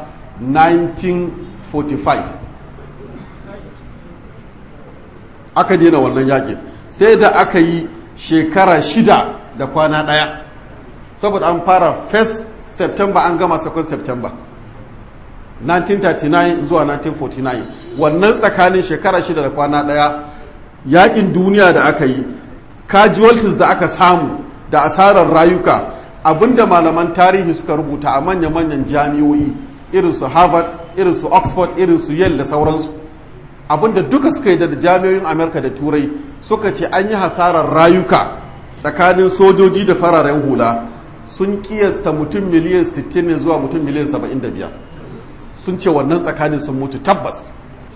Speaker 1: 1945 aka daina wannan yakin sai da aka yi shekara shida da kwana ɗaya saboda an fara 1st september an gama 2nd september 1939 zuwa 1949 wannan tsakanin shekara shida da kwana ɗaya yakin duniya da aka yi casualties da aka samu da asarar rayuka abinda malaman tarihi suka rubuta a manya-manyan jami'o'i irin su harvard irin su oxford irin su yale da sauransu abinda duka suka yi da jami'oyin amerika da turai suka ce an yi hasarar rayuka tsakanin sojoji da fararen hula sun kiyasta mutum miliyan 60 ne zuwa mutum miliyan 75 sun ce wannan tsakanin sun mutu tabbas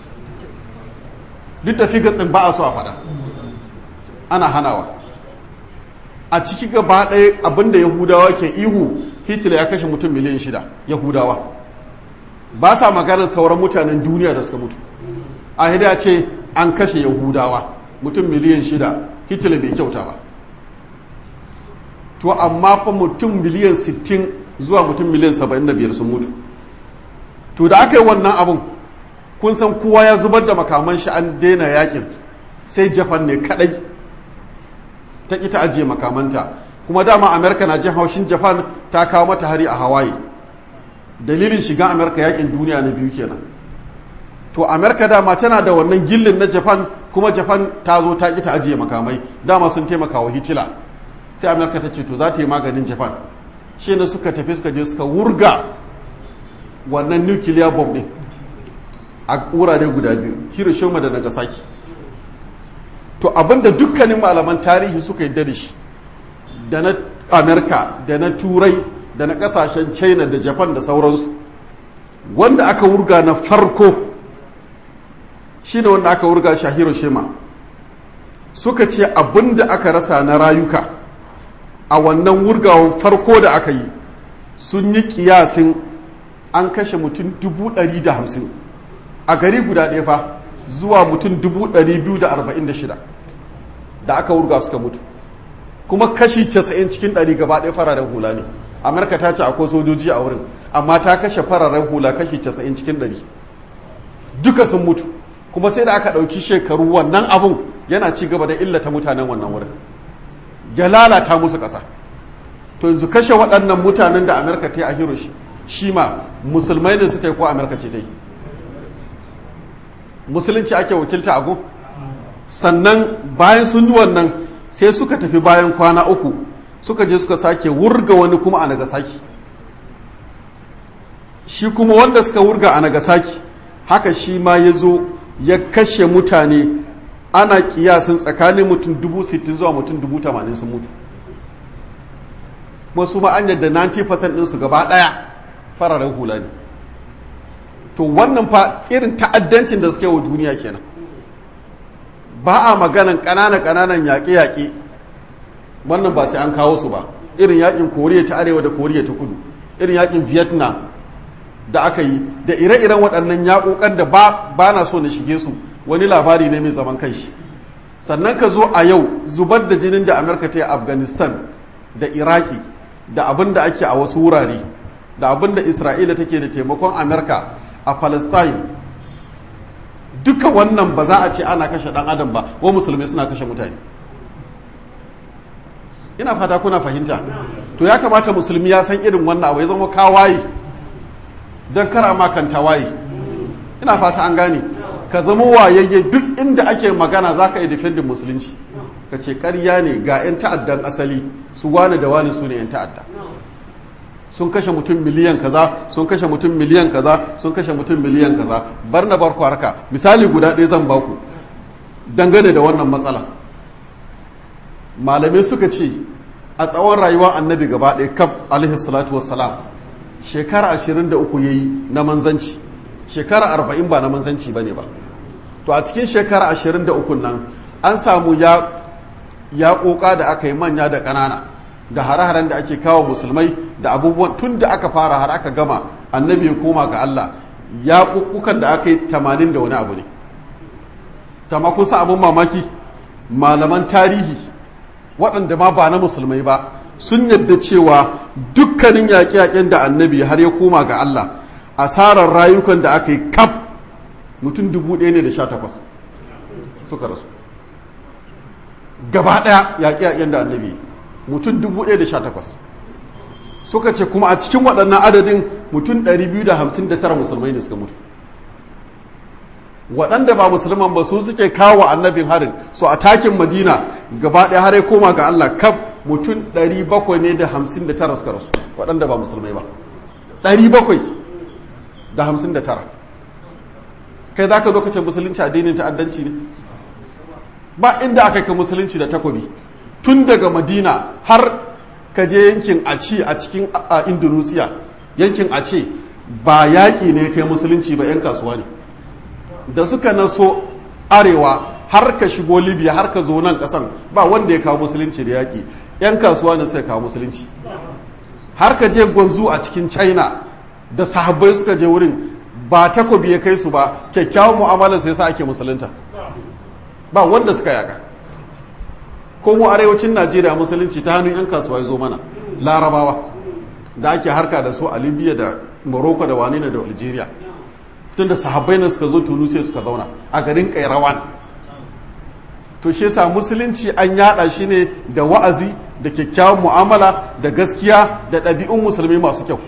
Speaker 1: duk da figatsin ba a so a fada ana hanawa a ciki gaba ɗaya abinda yahudawa ke ihu hitler ya kashe mutum miliyan shida yahudawa ba sa maganar sauran mutanen duniya da suka mutu a hida ce an kashe yahudawa mutum miliyan shida hitler bai kyauta ba to amma fa mutum miliyan 60 zuwa mutum miliyan 75 sun mutu to da aka yi wannan abin kun san kowa ya zubar da makaman shi an daina yakin sai japan ne kadai ta ƙi ta ajiye makamanta kuma dama amerika na jin haushin japan ta kawo mata hari a hawaii dalilin shiga amerika yakin duniya na biyu kenan to amerika dama tana da wannan gillin na japan kuma japan ta zo ta ƙi ta ajiye makamai dama sun taimaka wa hitila sai amerika ta ce to za ta yi maganin japan shi ne suka tafi suka je suka wurga wannan nuclear bomb din a wurare guda biyu hiroshima da nagasaki to abinda dukkanin malaman tarihi suka yi da shi da na amerika da na turai da na kasashen china da japan da sauransu wanda aka wurga na farko shine wanda aka wurga shi a hiroshima suka ce abinda aka rasa na rayuka a wannan wurgawan farko da aka yi sun yi kiyasin an kashe mutum dubu ɗari da hamsin a gari guda ɗaya fa zuwa mutum dubu ɗari biyu da arba'in da shida da aka wurga suka mutu kuma kashi casa'in cikin ɗari gaba ɗaya fararen hula ne amurka ta ce akwai sojoji a wurin amma ta kashe fararen hula kashi casa'in cikin ɗari duka sun mutu kuma sai da aka ɗauki shekaru wannan abun yana ci gaba da illata mutanen wannan wurin ya lalata musu ƙasa to yanzu kashe waɗannan mutanen da amurka ta yi a hiroshi shi ma musulmai ne suka yi ko amurka ce ta yi musulunci ake wakilta a gun sannan bayan sun yi wannan sai suka tafi bayan kwana uku suka je suka sake wurga wani kuma a nagasaki shi kuma wanda suka wurga a nagasaki haka shi ma ya zo ya kashe mutane ana kiyasin tsakanin mutum dubu sittin zuwa mutum dubu tamanin sun mutu kuma su ma an yadda 90% ɗinsu gaba ɗaya fararen hula ne to wannan fa irin ta'addancin da suke wa duniya kenan ba a maganan ƙananan ƙananan yaƙe-yaƙe wannan ba sai an kawo su ba irin yaƙin koriya ta arewa da koriya ta kudu irin yaƙin vietnam da aka yi da ire-iren waɗannan yaƙoƙan da ba na so na shige su wani labari ne mai zaman kanshi sannan ka zo a yau zubar da jinin da amurka ta yi afghanistan da iraki da abin da ake a wasu wurare da abin da isra'ila take da taimakon amurka a palestine duka wannan ba za a ce ana kashe dan adam ba wa musulmi suna kashe mutane ina fata kuna fahimta to ya kamata musulmi ya san irin wannan abu ya zama kawaye don kara makanta waye ina fata an gane ka zama wayayye duk inda ake magana za ka yi defendin musulunci ka ce karya ne ga 'yan ta'addan asali su wane da wane su ne 'yan ta'adda sun kashe mutum miliyan kaza sun kashe mutum miliyan kaza sun kashe mutum miliyan kaza bar na barku harka misali guda ɗaya zan baku dangane da wannan matsala malamai suka ce a tsawon rayuwar annabi gaba ɗaya kaf alaihi salatu wassalam shekara 23 yayi na manzanci shekara 40 ba na manzanci bane ba to a cikin shekara 23 nan an samu ya ya koka da aka yi manya da ƙanana da hare-haren da ake kawo musulmai da abubuwan tun da aka fara har aka gama annabi ya koma ga Allah ya kukukan da aka yi 80 da wani abu ne tamma kun san abun mamaki malaman tarihi waɗanda ma ba na musulmai ba sun yadda cewa dukkanin yaƙe-yaƙen da annabi har ya koma ga Allah asarar rayukan da aka yi kaf mutum dubu ɗaya ne da sha takwas suka rasu gaba ɗaya yaƙe-yaƙen da annabi mutum dubu ɗaya da sha takwas suka ce kuma a cikin waɗannan adadin mutum ɗari biyu da hamsin da tara musulmai ne suka mutu waɗanda ba musulman ba su suke kawo annabin harin su a takin madina gaba ɗaya har ya koma ga Allah kaf mutum 759 suka rasu waɗanda ba musulmai ba 759 kai za ka zo ka ce musulunci addinin ta'addanci ne ba inda aka kai musulunci da takobi tun daga madina har ka je yankin aci a cikin indonesia yankin ace ba yaƙi ne kai musulunci ba 'yan kasuwa ne da suka naso arewa har ka shigo libya har ka zo nan kasan ba wanda ya kawo musulunci da yaƙi 'yan kasuwa ne suka kawo musulunci har ka je gwanzu a cikin china da sahabbai suka je wurin ba takobi ya kai su ba kyakkyawan mu'amalar su yasa ake musulunta ba wanda suka yaka ko mu arewacin najeriya musulunci ta hannun 'yan kasuwa ya zo mana larabawa da ake harka da su a libya da morocco da wani da algeria tun da sahabbai na suka zo tunisia suka zauna a garin kairawan to shi yasa musulunci an yada shi ne da wa'azi da kyakkyawan mu'amala da gaskiya da ɗabi'un musulmi masu kyau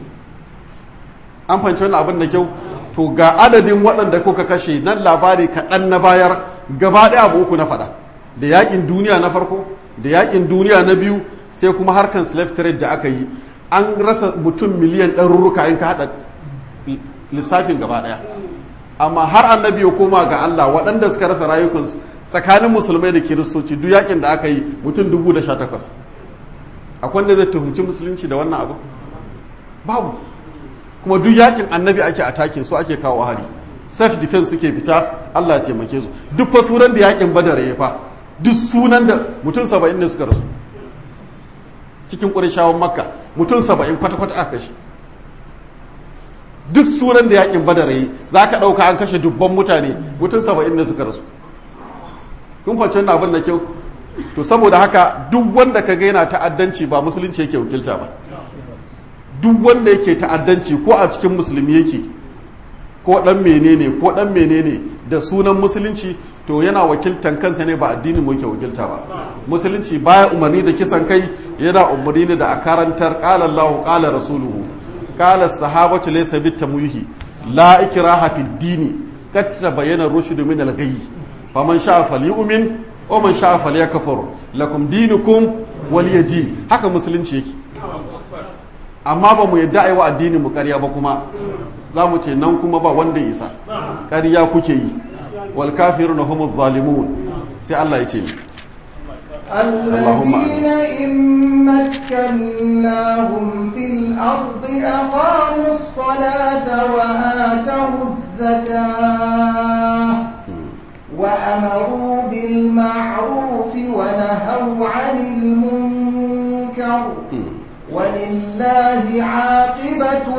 Speaker 1: an fahimci wannan abin da kyau to ga adadin waɗanda kuka kashe nan labari kaɗan na bayar gaba ɗaya abu uku na faɗa da yaƙin duniya na farko da yaƙin duniya na biyu sai kuma harkan slave trade da aka yi an rasa mutum miliyan ɗarurruka in ka haɗa lissafin gaba ɗaya amma har annabi ya koma ga Allah waɗanda suka rasa rayukansu tsakanin musulmai da kiristoci duk yakin da aka yi mutum dubu da sha takwas akwai wanda zai tuhumci musulunci da wannan abu babu kuma duk yakin annabi ake atakin su ake kawo hari self defense suke fita Allah ya taimake su duk fa sunan da yakin badar ya fa duk sunan da mutum saba'in ne suka rasu cikin ƙurashawan makka mutum saba'in kwata-kwata aka kashe duk sunan da yakin badar yi za ka ɗauka an kashe dubban mutane mutum saba'in ne suka rasu kun fahimci wannan abin da kyau to saboda haka duk wanda ka gaina ta'addanci ba musulunci yake wakilta ba duk wanda yake ta'addanci ko a cikin musulmi yake ko dan menene ko dan menene da sunan musulunci to yana wakiltan kansa ne ba addinin mu yake wakilta ba musulunci baya umarni da kisan kai yana umarni ne da a karantar qala Allahu qala rasuluhu qala sahabatu laysa bitamwihi la ikraha fid dini qad tabayyana rushdu min al-ghayy faman sha'a falyu'min wa man sha'a falyakfur lakum dinukum waliya din haka musulunci yake amma ba mu yadda ai wa addinin mu ƙarya ba kuma za mu ce nan kuma ba wanda ya isa ƙarya kuke yi wal kafiruna humuz zalimun sai Allah ya ce
Speaker 2: الذين إن مكناهم في الأرض أقاموا الصلاة وآتوا الزكاة وأمروا بالمعروف ونهوا عن المنكر ولله عاقبة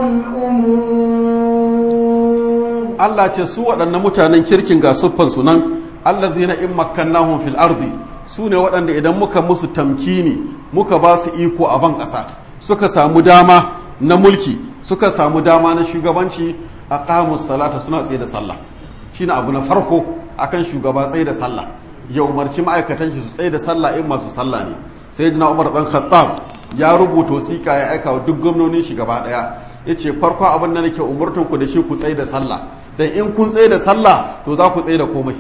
Speaker 2: الأمور
Speaker 1: Allah ce su waɗannan mutanen kirkin ga siffansu nan allazina in makkannahum fil ardi su ne waɗanda idan muka musu tamkini muka ba su iko a ban ƙasa suka samu dama na mulki suka samu dama na shugabanci a ƙamus salata suna tsaye da sallah shine abu na farko akan shugaba tsaye da sallah ya umarci ma'aikatan shi su tsaye da sallah in masu sallah ne sai jina umar dan khattab ya rubuta wasiƙa ya aika wa duk gwamnonin shi gaba ɗaya ya ce farko abin da nake umurtan ku da shi ku tsaye da sallah dan in kun tsaye da sallah to za ku tsaye da komai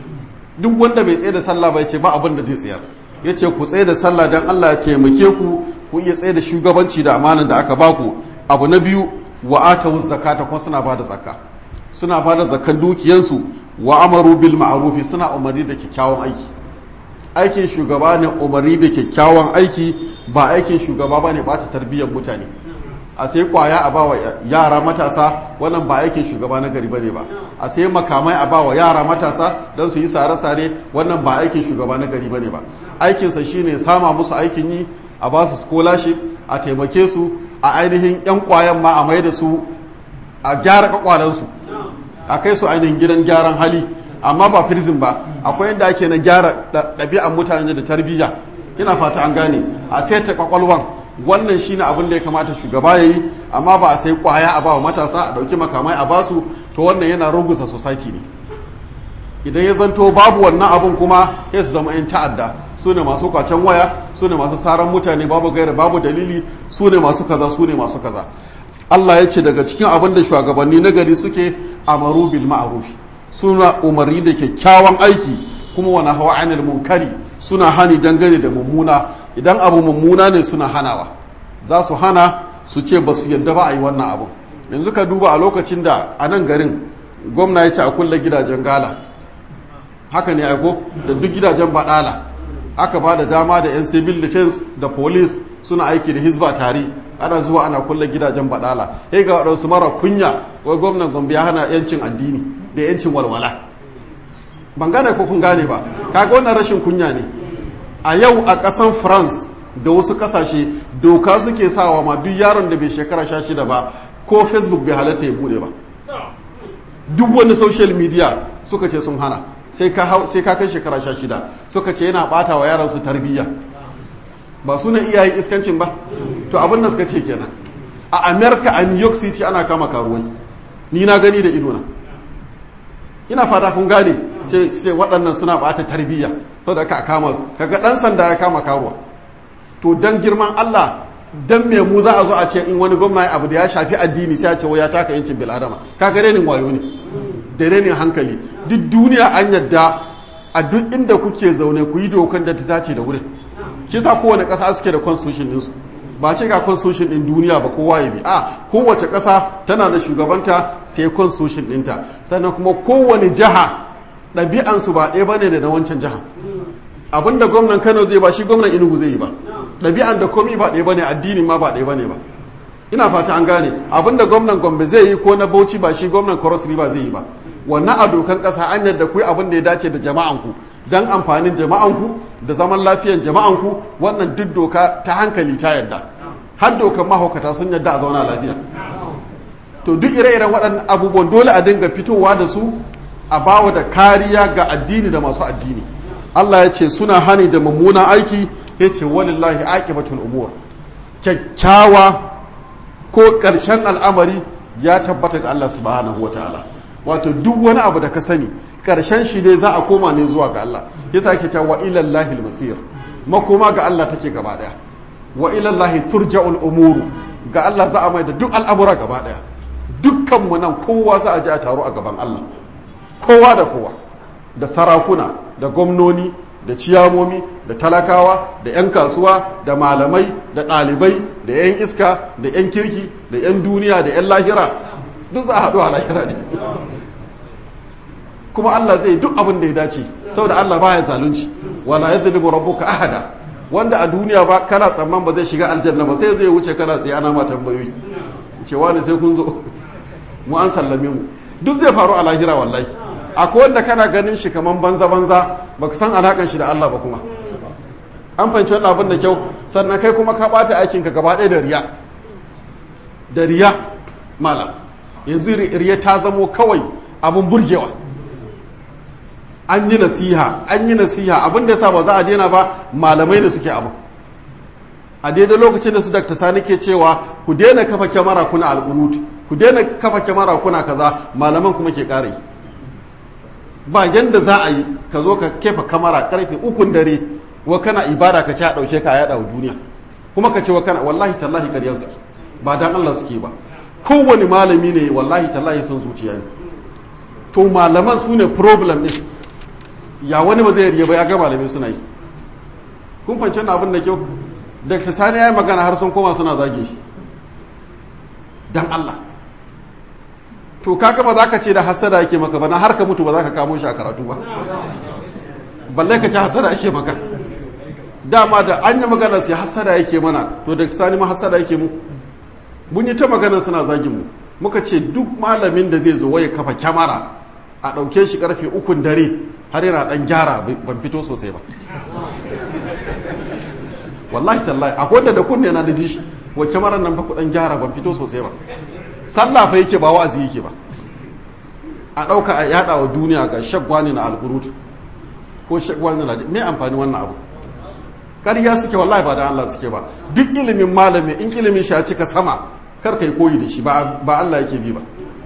Speaker 1: duk wanda bai tsaye da sallah ba ya ce ba abin da zai tsayar ya ce ku tsaye da sallah don Allah ya taimake ku ku iya tsaye da shugabanci da amanan da aka baku abu na biyu wa atawu zakata kuma suna bada zakka suna bada zakkan dukiyansu wa amaru bil ma'rufi suna umarni da kyakkyawan aiki aikin shugaba ne umarni da kyakkyawan aiki ba aikin shugaba bane ba ta tarbiyyar mutane a sai kwaya a bawa yara matasa wannan ba aikin shugaba na gari bane ba a sai makamai a bawa yara matasa don su yi sare-sare wannan ba aikin shugaba na gari bane ba aikinsa shine sama musu aikin yi a ba su scholarship a taimake su a ainihin yan kwayan ma a mai da su a gyara kwakwalansu a kai su ainihin gidan gyaran hali amma ba prison ba akwai inda ake na gyara ɗabi'an mutane da tarbiyya ina fata an gane a saita kwakwalwan wannan shine abin da ya kamata shugaba ya yi amma ba a sai kwaya a bawa matasa a ɗauki makamai a basu to wannan yana rugusa society ne idan ya zanto babu wannan abin kuma ya su zama 'yan ta'adda su ne masu kwacen waya su ne masu saran mutane babu gaira babu dalili su ne masu kaza su ne masu kaza Allah ya ce daga cikin abin da shugabanni na gari suke amaru bil ma'rufi suna umarni da kyakkyawan aiki kuma wani hawa anil munkari suna hani dangane da mummuna idan abu mummuna ne suna hanawa za su hana su ce ba su yadda ba a yi wannan abu yanzu ka duba a lokacin da a nan garin gwamna ya ce a kulle gidajen gala haka ne aiko da duk gidajen baɗala aka ba da dama da 'yan civil defense da police suna aiki da hizba tare ana zuwa ana kulle gidajen baɗala sai ga waɗansu mara kunya wai gwamnan gombe ya hana 'yancin addini da 'yancin walwala ban gane ko kun gane ba kaga wannan rashin kunya ne a yau a ƙasan france da wasu ƙasashe doka suke sawa ma duk yaron da bai shekara sha shida ba ko facebook bai halatta ya bude ba duk wani social media suka ce sun hana sai ka kai shekara sha shida suka ce yana ɓata wa yaran su tarbiyya ba su ne iyayen iskancin ba to abin da suka ce kenan a america a new york city ana kama karuwai ni na gani da idona ina fata kun gane ce waɗannan suna ɓata tarbiyya saboda aka kama su kaga ɗan sanda ya kama karuwa to dan girman Allah dan me mu za a zo a ce in wani gwamna abu da ya shafi addini sai a ce ya taka yancin bil adama kaga renin wayo ne da renin hankali duk duniya an yadda a duk inda kuke zaune ku yi dokan da ta dace da wurin kisa kowane ƙasa suke da constitution ɗinsu ba ce ga constitution ɗin duniya ba kowa ya bi a kowace ƙasa tana da shugabanta ta yi constitution ɗinta sannan kuma kowane jiha ɗabi'ansu ba ɗaya bane da na wancan jiha abinda gwamnan kano zai ba shi gwamnan inugu zai yi ba ɗabi'an da komi ba ɗaya bane addini ma ba ɗaya bane ba ina fata an gane abinda gwamnan gombe zai yi ko na bauchi ba shi gwamnan cross river zai yi ba wannan a dokan ƙasa an yadda ku abin da ya dace da jama'anku don amfanin jama'anku da zaman lafiyan jama'anku wannan duk doka ta hankali ta yadda har dokan mahaukata sun yadda a zauna lafiya to duk ire-iren waɗannan abubuwan dole a dinga fitowa da su a bawa da kariya ga addini da masu addini Allah ya ce suna hani da mummunan aiki ya ce walillahi aqibatul umur kyakkyawa ko ƙarshen al'amari ya tabbata ga Allah subhanahu wataala wato duk wani abu da ka sani ƙarshen shi ne za a koma ne zuwa ga Allah yasa ake cewa wa ilallahi masir makoma ga Allah take gaba daya wa ilallahi turja'ul umuru ga Allah za a mai da duk al'amura gaba daya dukkan mu nan kowa za a je a taro a gaban Allah kowa da kowa da sarakuna da gwamnoni da ciyamomi da talakawa da 'yan kasuwa da malamai da ɗalibai da 'yan iska da 'yan kirki da 'yan duniya da 'yan lahira duk za a haɗu a lahira ne kuma Allah zai duk abin da ya dace saboda Allah baya zalunci wala yadhlimu rabbuka ahada wanda a duniya ba kana tsamman ba zai shiga aljanna ba sai zai wuce kana tsaye ana ma tambayoyi cewa ne sai kun zo mu an sallame mu duk zai faru a lahira wallahi akwai wanda kana ganin shi kaman banza banza baka san alakan shi da Allah ba kuma an fahimci wannan abin da kyau sannan kai kuma ka bata aikin ka gaba ɗaya da riya da riya malam yanzu riya ta zamo kawai abin burgewa an yi nasiha an yi nasiha abin da yasa ba za a daina ba malamai da suke abu a daidai lokacin da su dakta sani ke cewa ku daina kafa kyamara kuna al'unut ku daina kafa kyamara kuna kaza malaman kuma ke ƙara yi ba yanda za a yi ka zo ka kefa kamara karfe ukun dare wa kana ibada ka ci a ɗauke ka a yaɗa wa duniya kuma ka ce wa kana wallahi tallahi ƙarya suke ba dan Allah suke ba kowane malami ne wallahi tallahi son zuciya ne to malaman su ne problem ɗin ya wani ba zai riya ba ya ga malamai suna yi kun fahimci wannan abin da kyau da ta sani ya yi magana har sun koma suna zage shi dan Allah to kaga ba za ka ce da hasada yake maka ba na har ka mutu ba za ka kamo shi a karatu ba balle ka ce hasada yake maka dama da an yi magana sai hasada yake mana to da sani ma hasada yake mu mun yi ta magana suna zagin mu muka ce duk malamin da zai zo waye kafa kyamara a ɗauke shi karfe ukun dare har yana ɗan gyara ban fito sosai ba wallahi tallahi akwai wanda da kunne na da dishi wa kyamarar nan fa ku ɗan gyara ban fito sosai ba sallah fa yake ba wa'azi yake ba a ɗauka a yada wa duniya ga shagwani na alƙurut ko shagwani na me amfani wannan abu ƙarya suke wallahi ba da Allah suke ba duk ilimin malami in ilimin shi ya cika sama kar kai koyi da shi ba Allah yake bi ba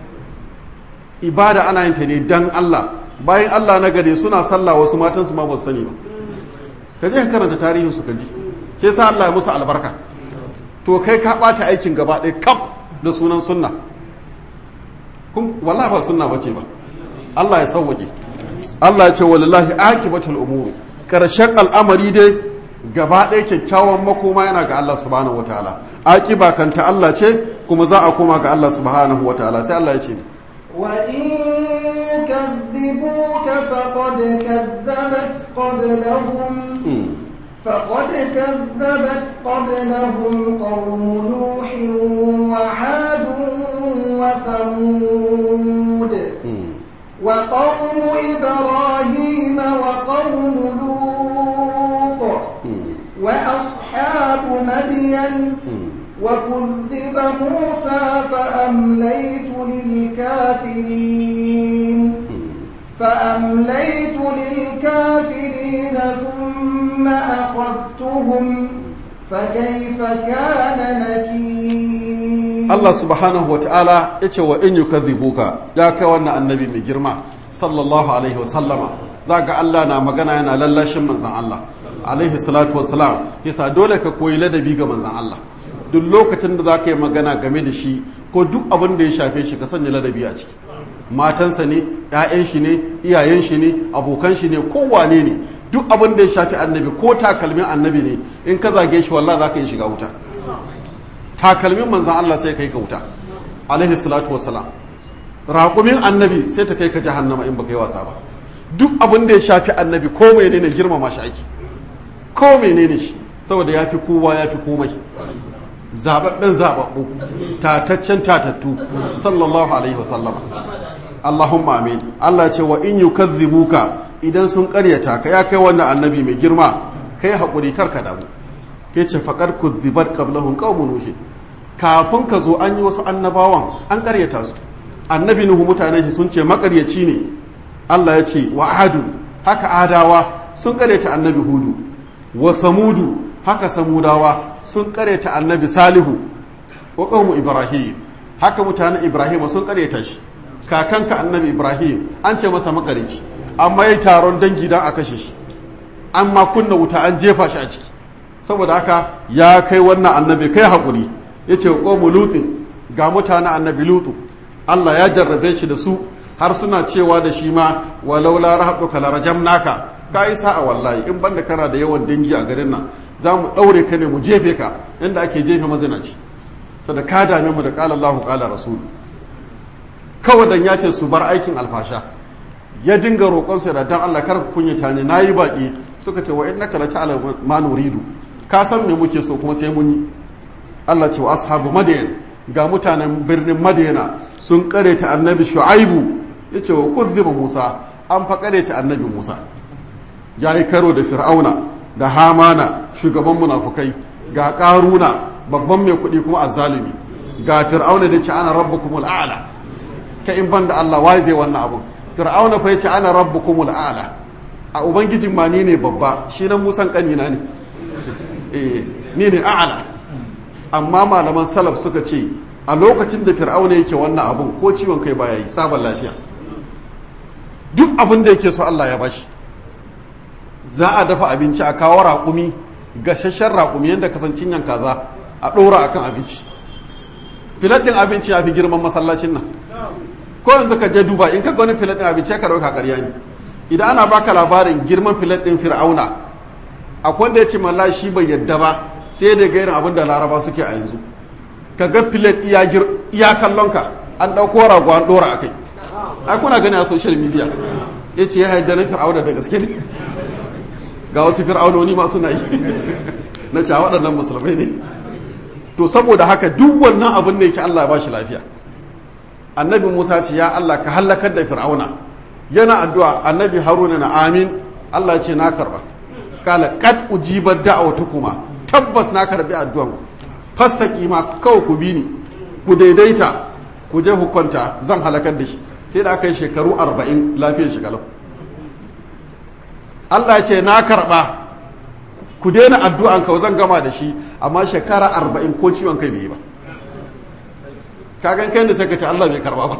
Speaker 1: ibada ana yin ta ne dan Allah bayan Allah na gare suna sallah wasu matan su ma ba su sani ba ka je ka karanta tarihin su ka ji ke sa Allah ya musu albarka to kai ka bata aikin gaba ɗaya kam da sunan sunna kun wallahi ba sunna bace ba Allah ya sauwaje Allah ya ce wallahi akibatul umuru karshen al'amari dai gaba ɗaya kyakkyawan makoma yana ga Allah subhanahu wataala akiba kanta Allah ce kuma za a koma ga Allah subhanahu wataala sai Allah ya ce
Speaker 2: وإن كذبوك فقد كذبت قبلهم فقد كذبت قبلهم قوم نوح وعاد وثمود وقوم إبراهيم وقوم لوط وأصحاب مدين وكذب موسى فأمليت للكافرين فأمليت للكافرين ثم أخذتهم فكيف كان نكير
Speaker 1: Allah subhanahu wata'ala ya ce wa in yukadhibuka ya kai wannan annabi mai girma sallallahu alaihi wasallama za ga Allah na magana yana lallashin manzan Allah alaihi salatu wasalam yasa dole ka koyi ladabi ga manzan Allah duk lokacin da za ka yi magana game da shi ko duk abin da ya shafe shi ka sanya ladabi a ciki matansa ne 'ya'yan shi ne iyayen shi ne abokan shi ne kowane ne duk abin da ya shafi annabi ko takalmin annabi ne in ka zage shi wallah za ka yi shiga wuta takalmin manzan Allah sai kai ka wuta alaihi salatu wassalam raƙumin annabi sai ta kai ka jahannama in baka yi wasa ba duk abin da ya shafi annabi ko menene girmama shi ake ko menene shi saboda ya fi kowa ya fi komai zababben zababbu tataccen tatattu sallallahu alaihi wasallam Allahumma amin Allah ce wa in yukazzibuka idan sun karyata ka ya kai wannan annabi mai girma kai hakuri karka damu ke ce faqad kuzzibat qablahum qaumun nuh kafin ka zo an yi wasu annabawan an karyata su annabi nuhu mutanen shi sun ce makaryaci ne Allah ya ce wa adu haka adawa sun karyata annabi hudu wa samudu haka samudawa sun karyata annabi salihu wa qaumu ibrahim haka mutanen ibrahim sun karyata shi kakanka annabi ibrahim an ce masa makarici amma yi taron dangi don a kashe shi amma kunna wuta an jefa shi a ciki saboda haka ya kai wannan annabi kai haƙuri ya ce wa lutin ga mutanen annabi lutu allah ya jarrabe shi da su har suna cewa da shi ma walau la rahatuka la rajamnaka kai sa'a wallahi in banda kana da yawan dangi a garin nan za mu daure ka ne mu jefe ka inda ake jefe mazinaci to da ka dame mu da qala Allahu qala rasul kawai dan ya ce su bar aikin alfasha ya dinga roƙonsu da dan Allah kar ku kunyata ne nayi baki suka ce wa innaka la ta'lamu ma nuridu ka san me muke so kuma sai mun yi Allah ce wa ashabu madayan ga mutanen birnin madayana sun kare ta annabi shu'aibu yace wa kuzziba musa an fa kare ta annabi musa yayi karo da fir'auna da hamana shugaban munafukai ga karuna babban mai kuɗi kuma azzalumi ga fir'auna da ce ana rabbukumul a'la ka in banda Allah wai zai wannan abun fir'auna fa yace ana rabbukumul a'la a ubangijin ma ni ne babba shi nan musan kanina ne eh ni ne a'la amma malaman salaf suka ce a lokacin da fir'auna yake wannan abun ko ciwon kai baya yi sabon lafiya duk abin da yake so Allah ya bashi za a dafa abinci a kawo raƙumi gashashen raƙumi yadda kasancin yan kaza a ɗora akan abinci filet ɗin abinci ya fi girman masallacin nan ko yanzu ka je duba in ka ga wani filet ɗin abinci ka ɗauka ƙarya ne idan ana baka labarin girman filet ɗin fir'auna akwai wanda ya ce malla shi bai yadda ba sai da gairin abin da laraba suke a yanzu ka ga filet iya kallonka an ɗauko rago an ɗora a kai a kuna gani a social media ya ce ya haida na fir'auna da gaske ne ga wasu fir'aunoni masu na yi na cewa waɗannan musulmai ne to saboda haka duk wannan abin da yake Allah ba shi lafiya annabi Musa ce ya Allah ka halakar da fir'auna yana addu'a annabi Haruna na amin Allah ce na karba kala kad ujibar da'awatukuma tabbas na karbi addu'an fastaqima kawai ku bi ni ku daidaita ku je hukunta zan halakar da shi sai da aka yi shekaru arba'in lafiyar shi kalau Allah ce na karba ku daina addu'an kawai zan gama da shi amma shekara arba'in ko ciwon kai bai yi ba kagan kai da sai ka ce Allah bai karba ba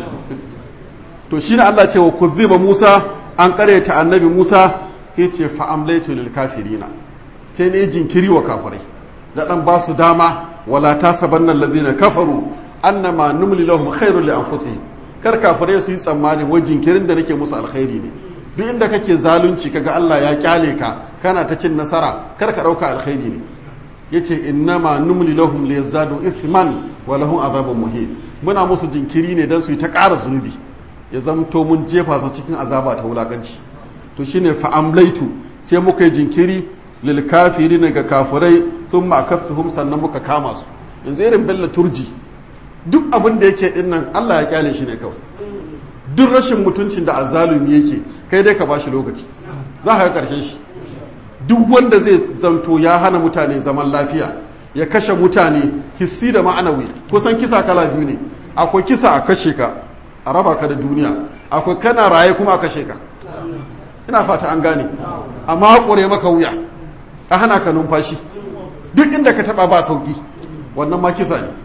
Speaker 1: to shi ne Allah ce wa kuzziba Musa an karyata annabi Musa ya ce fa'amlaitu lil kafirina sai ne jinkiri wa kafirai da dan ba su dama wala tasabanna allazina kafaru annama numli lahum khairul li anfusihim kar kafirai su yi tsammani wai jinkirin da nake musu alkhairi ne duk inda kake zalunci kaga Allah ya kyale ka kana ta cin nasara kar ka dauka alkhairi ne yace innama numli lahum liyazdadu ithman wa lahum azabun muhin muna musu jinkiri ne dan su yi ta ƙara zunubi ya zamto mun jefa su cikin azaba ta wulakanci to shine fa amlaitu sai muka yi jinkiri lil kafirin ga kafirai thumma akattuhum sannan muka kama su yanzu irin bella turji duk abin da yake din nan Allah ya kyale shi ne kawai duk rashin mutuncin da azzalumi yake kai dai ka bashi lokaci za ka ga karshen shi duk wanda zai zanto ya hana mutane zaman lafiya ya kashe mutane hissi da ma'anawi kusan kisa kala biyu ne akwai kisa a kashe ka a raba ka da duniya akwai kana raye kuma a kashe ka ina fata an gane amma haƙure maka wuya a hana ka numfashi duk inda ka taba ba sauki wannan ma kisa ne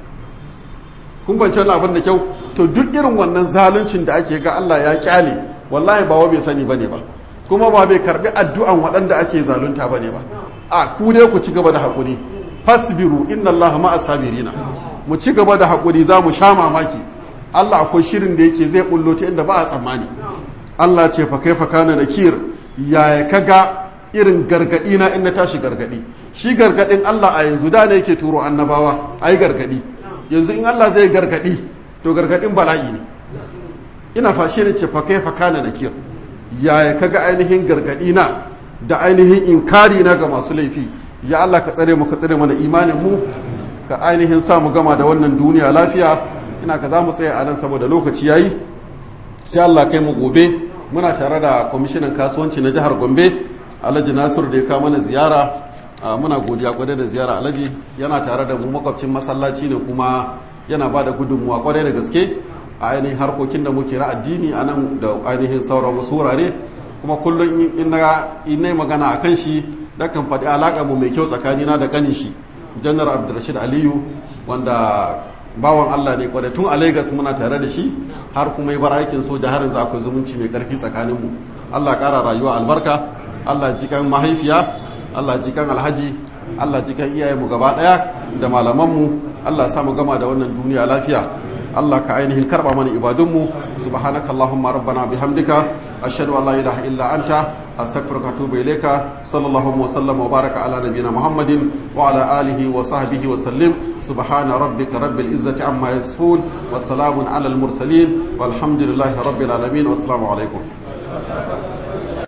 Speaker 1: kun kwanci wani abin da kyau to duk irin wannan zaluncin da ake ga Allah ya kyale wallahi ba wa bai sani bane ba kuma ba bai karbi addu'an waɗanda ake zalunta bane ba a ku dai ku ci gaba da haƙuri fasbiru inna Allah ma'as sabirina mu ci gaba da haƙuri za mu sha mamaki Allah akwai shirin da yake zai bullo ta inda ba a tsammani Allah ce fa kaifa kana nakir yaya kaga irin gargadi na in na tashi gargadi shi gargadin Allah a yanzu da ne yake turo annabawa ai gargadi yanzu in Allah zai gargadi to gargadin bala'i ne ina fashe ne ce fa kaifa kana nakir yaya kaga ainihin gargadi na da ainihin inkari na ga masu laifi ya Allah ka tsare mu ka tsare mana imanin mu ka ainihin sa mu gama da wannan duniya lafiya ina ka za mu tsaya a nan saboda lokaci yayi sai Allah kai mu gobe muna tare da kwamishinan kasuwanci na jihar Gombe Alhaji Nasir da ya kawo mana ziyara muna godiya kwarai da ziyara Alhaji yana tare da mu makwabcin masallaci ne kuma yana ba da gudunmuwa kwarai da gaske a ainihin harkokin da muke na addini a nan da ainihin sauran wasu wurare kuma kullum in na magana a kan shi nakan faɗi alaƙa mu mai kyau tsakanina da ƙanin shi janar abdulrashid aliyu wanda bawan allah ne kwarai tun a lagos muna tare da shi har kuma yi bar aikin soja har yanzu akwai zumunci mai ƙarfi tsakaninmu allah ƙara rayuwa albarka allah jikan mahaifiya allah jikan alhaji allah jikan iyayenmu gaba ɗaya da malamanmu allah sa mu gama da wannan duniya lafiya Allah ka ainihin karba mana ibadunmu subhanaka allahumma rabbana bihamdika ashhadu an la ilaha illa anta astaghfiruka wa atubu ilayka sallallahu wa sallama wa baraka ala nabiyyina muhammadin wa ala alihi wa sahbihi wa sallim subhana rabbika rabbil izzati amma yasifun wa salamun ala al mursalin walhamdulillahi rabbil alamin wa assalamu alaikum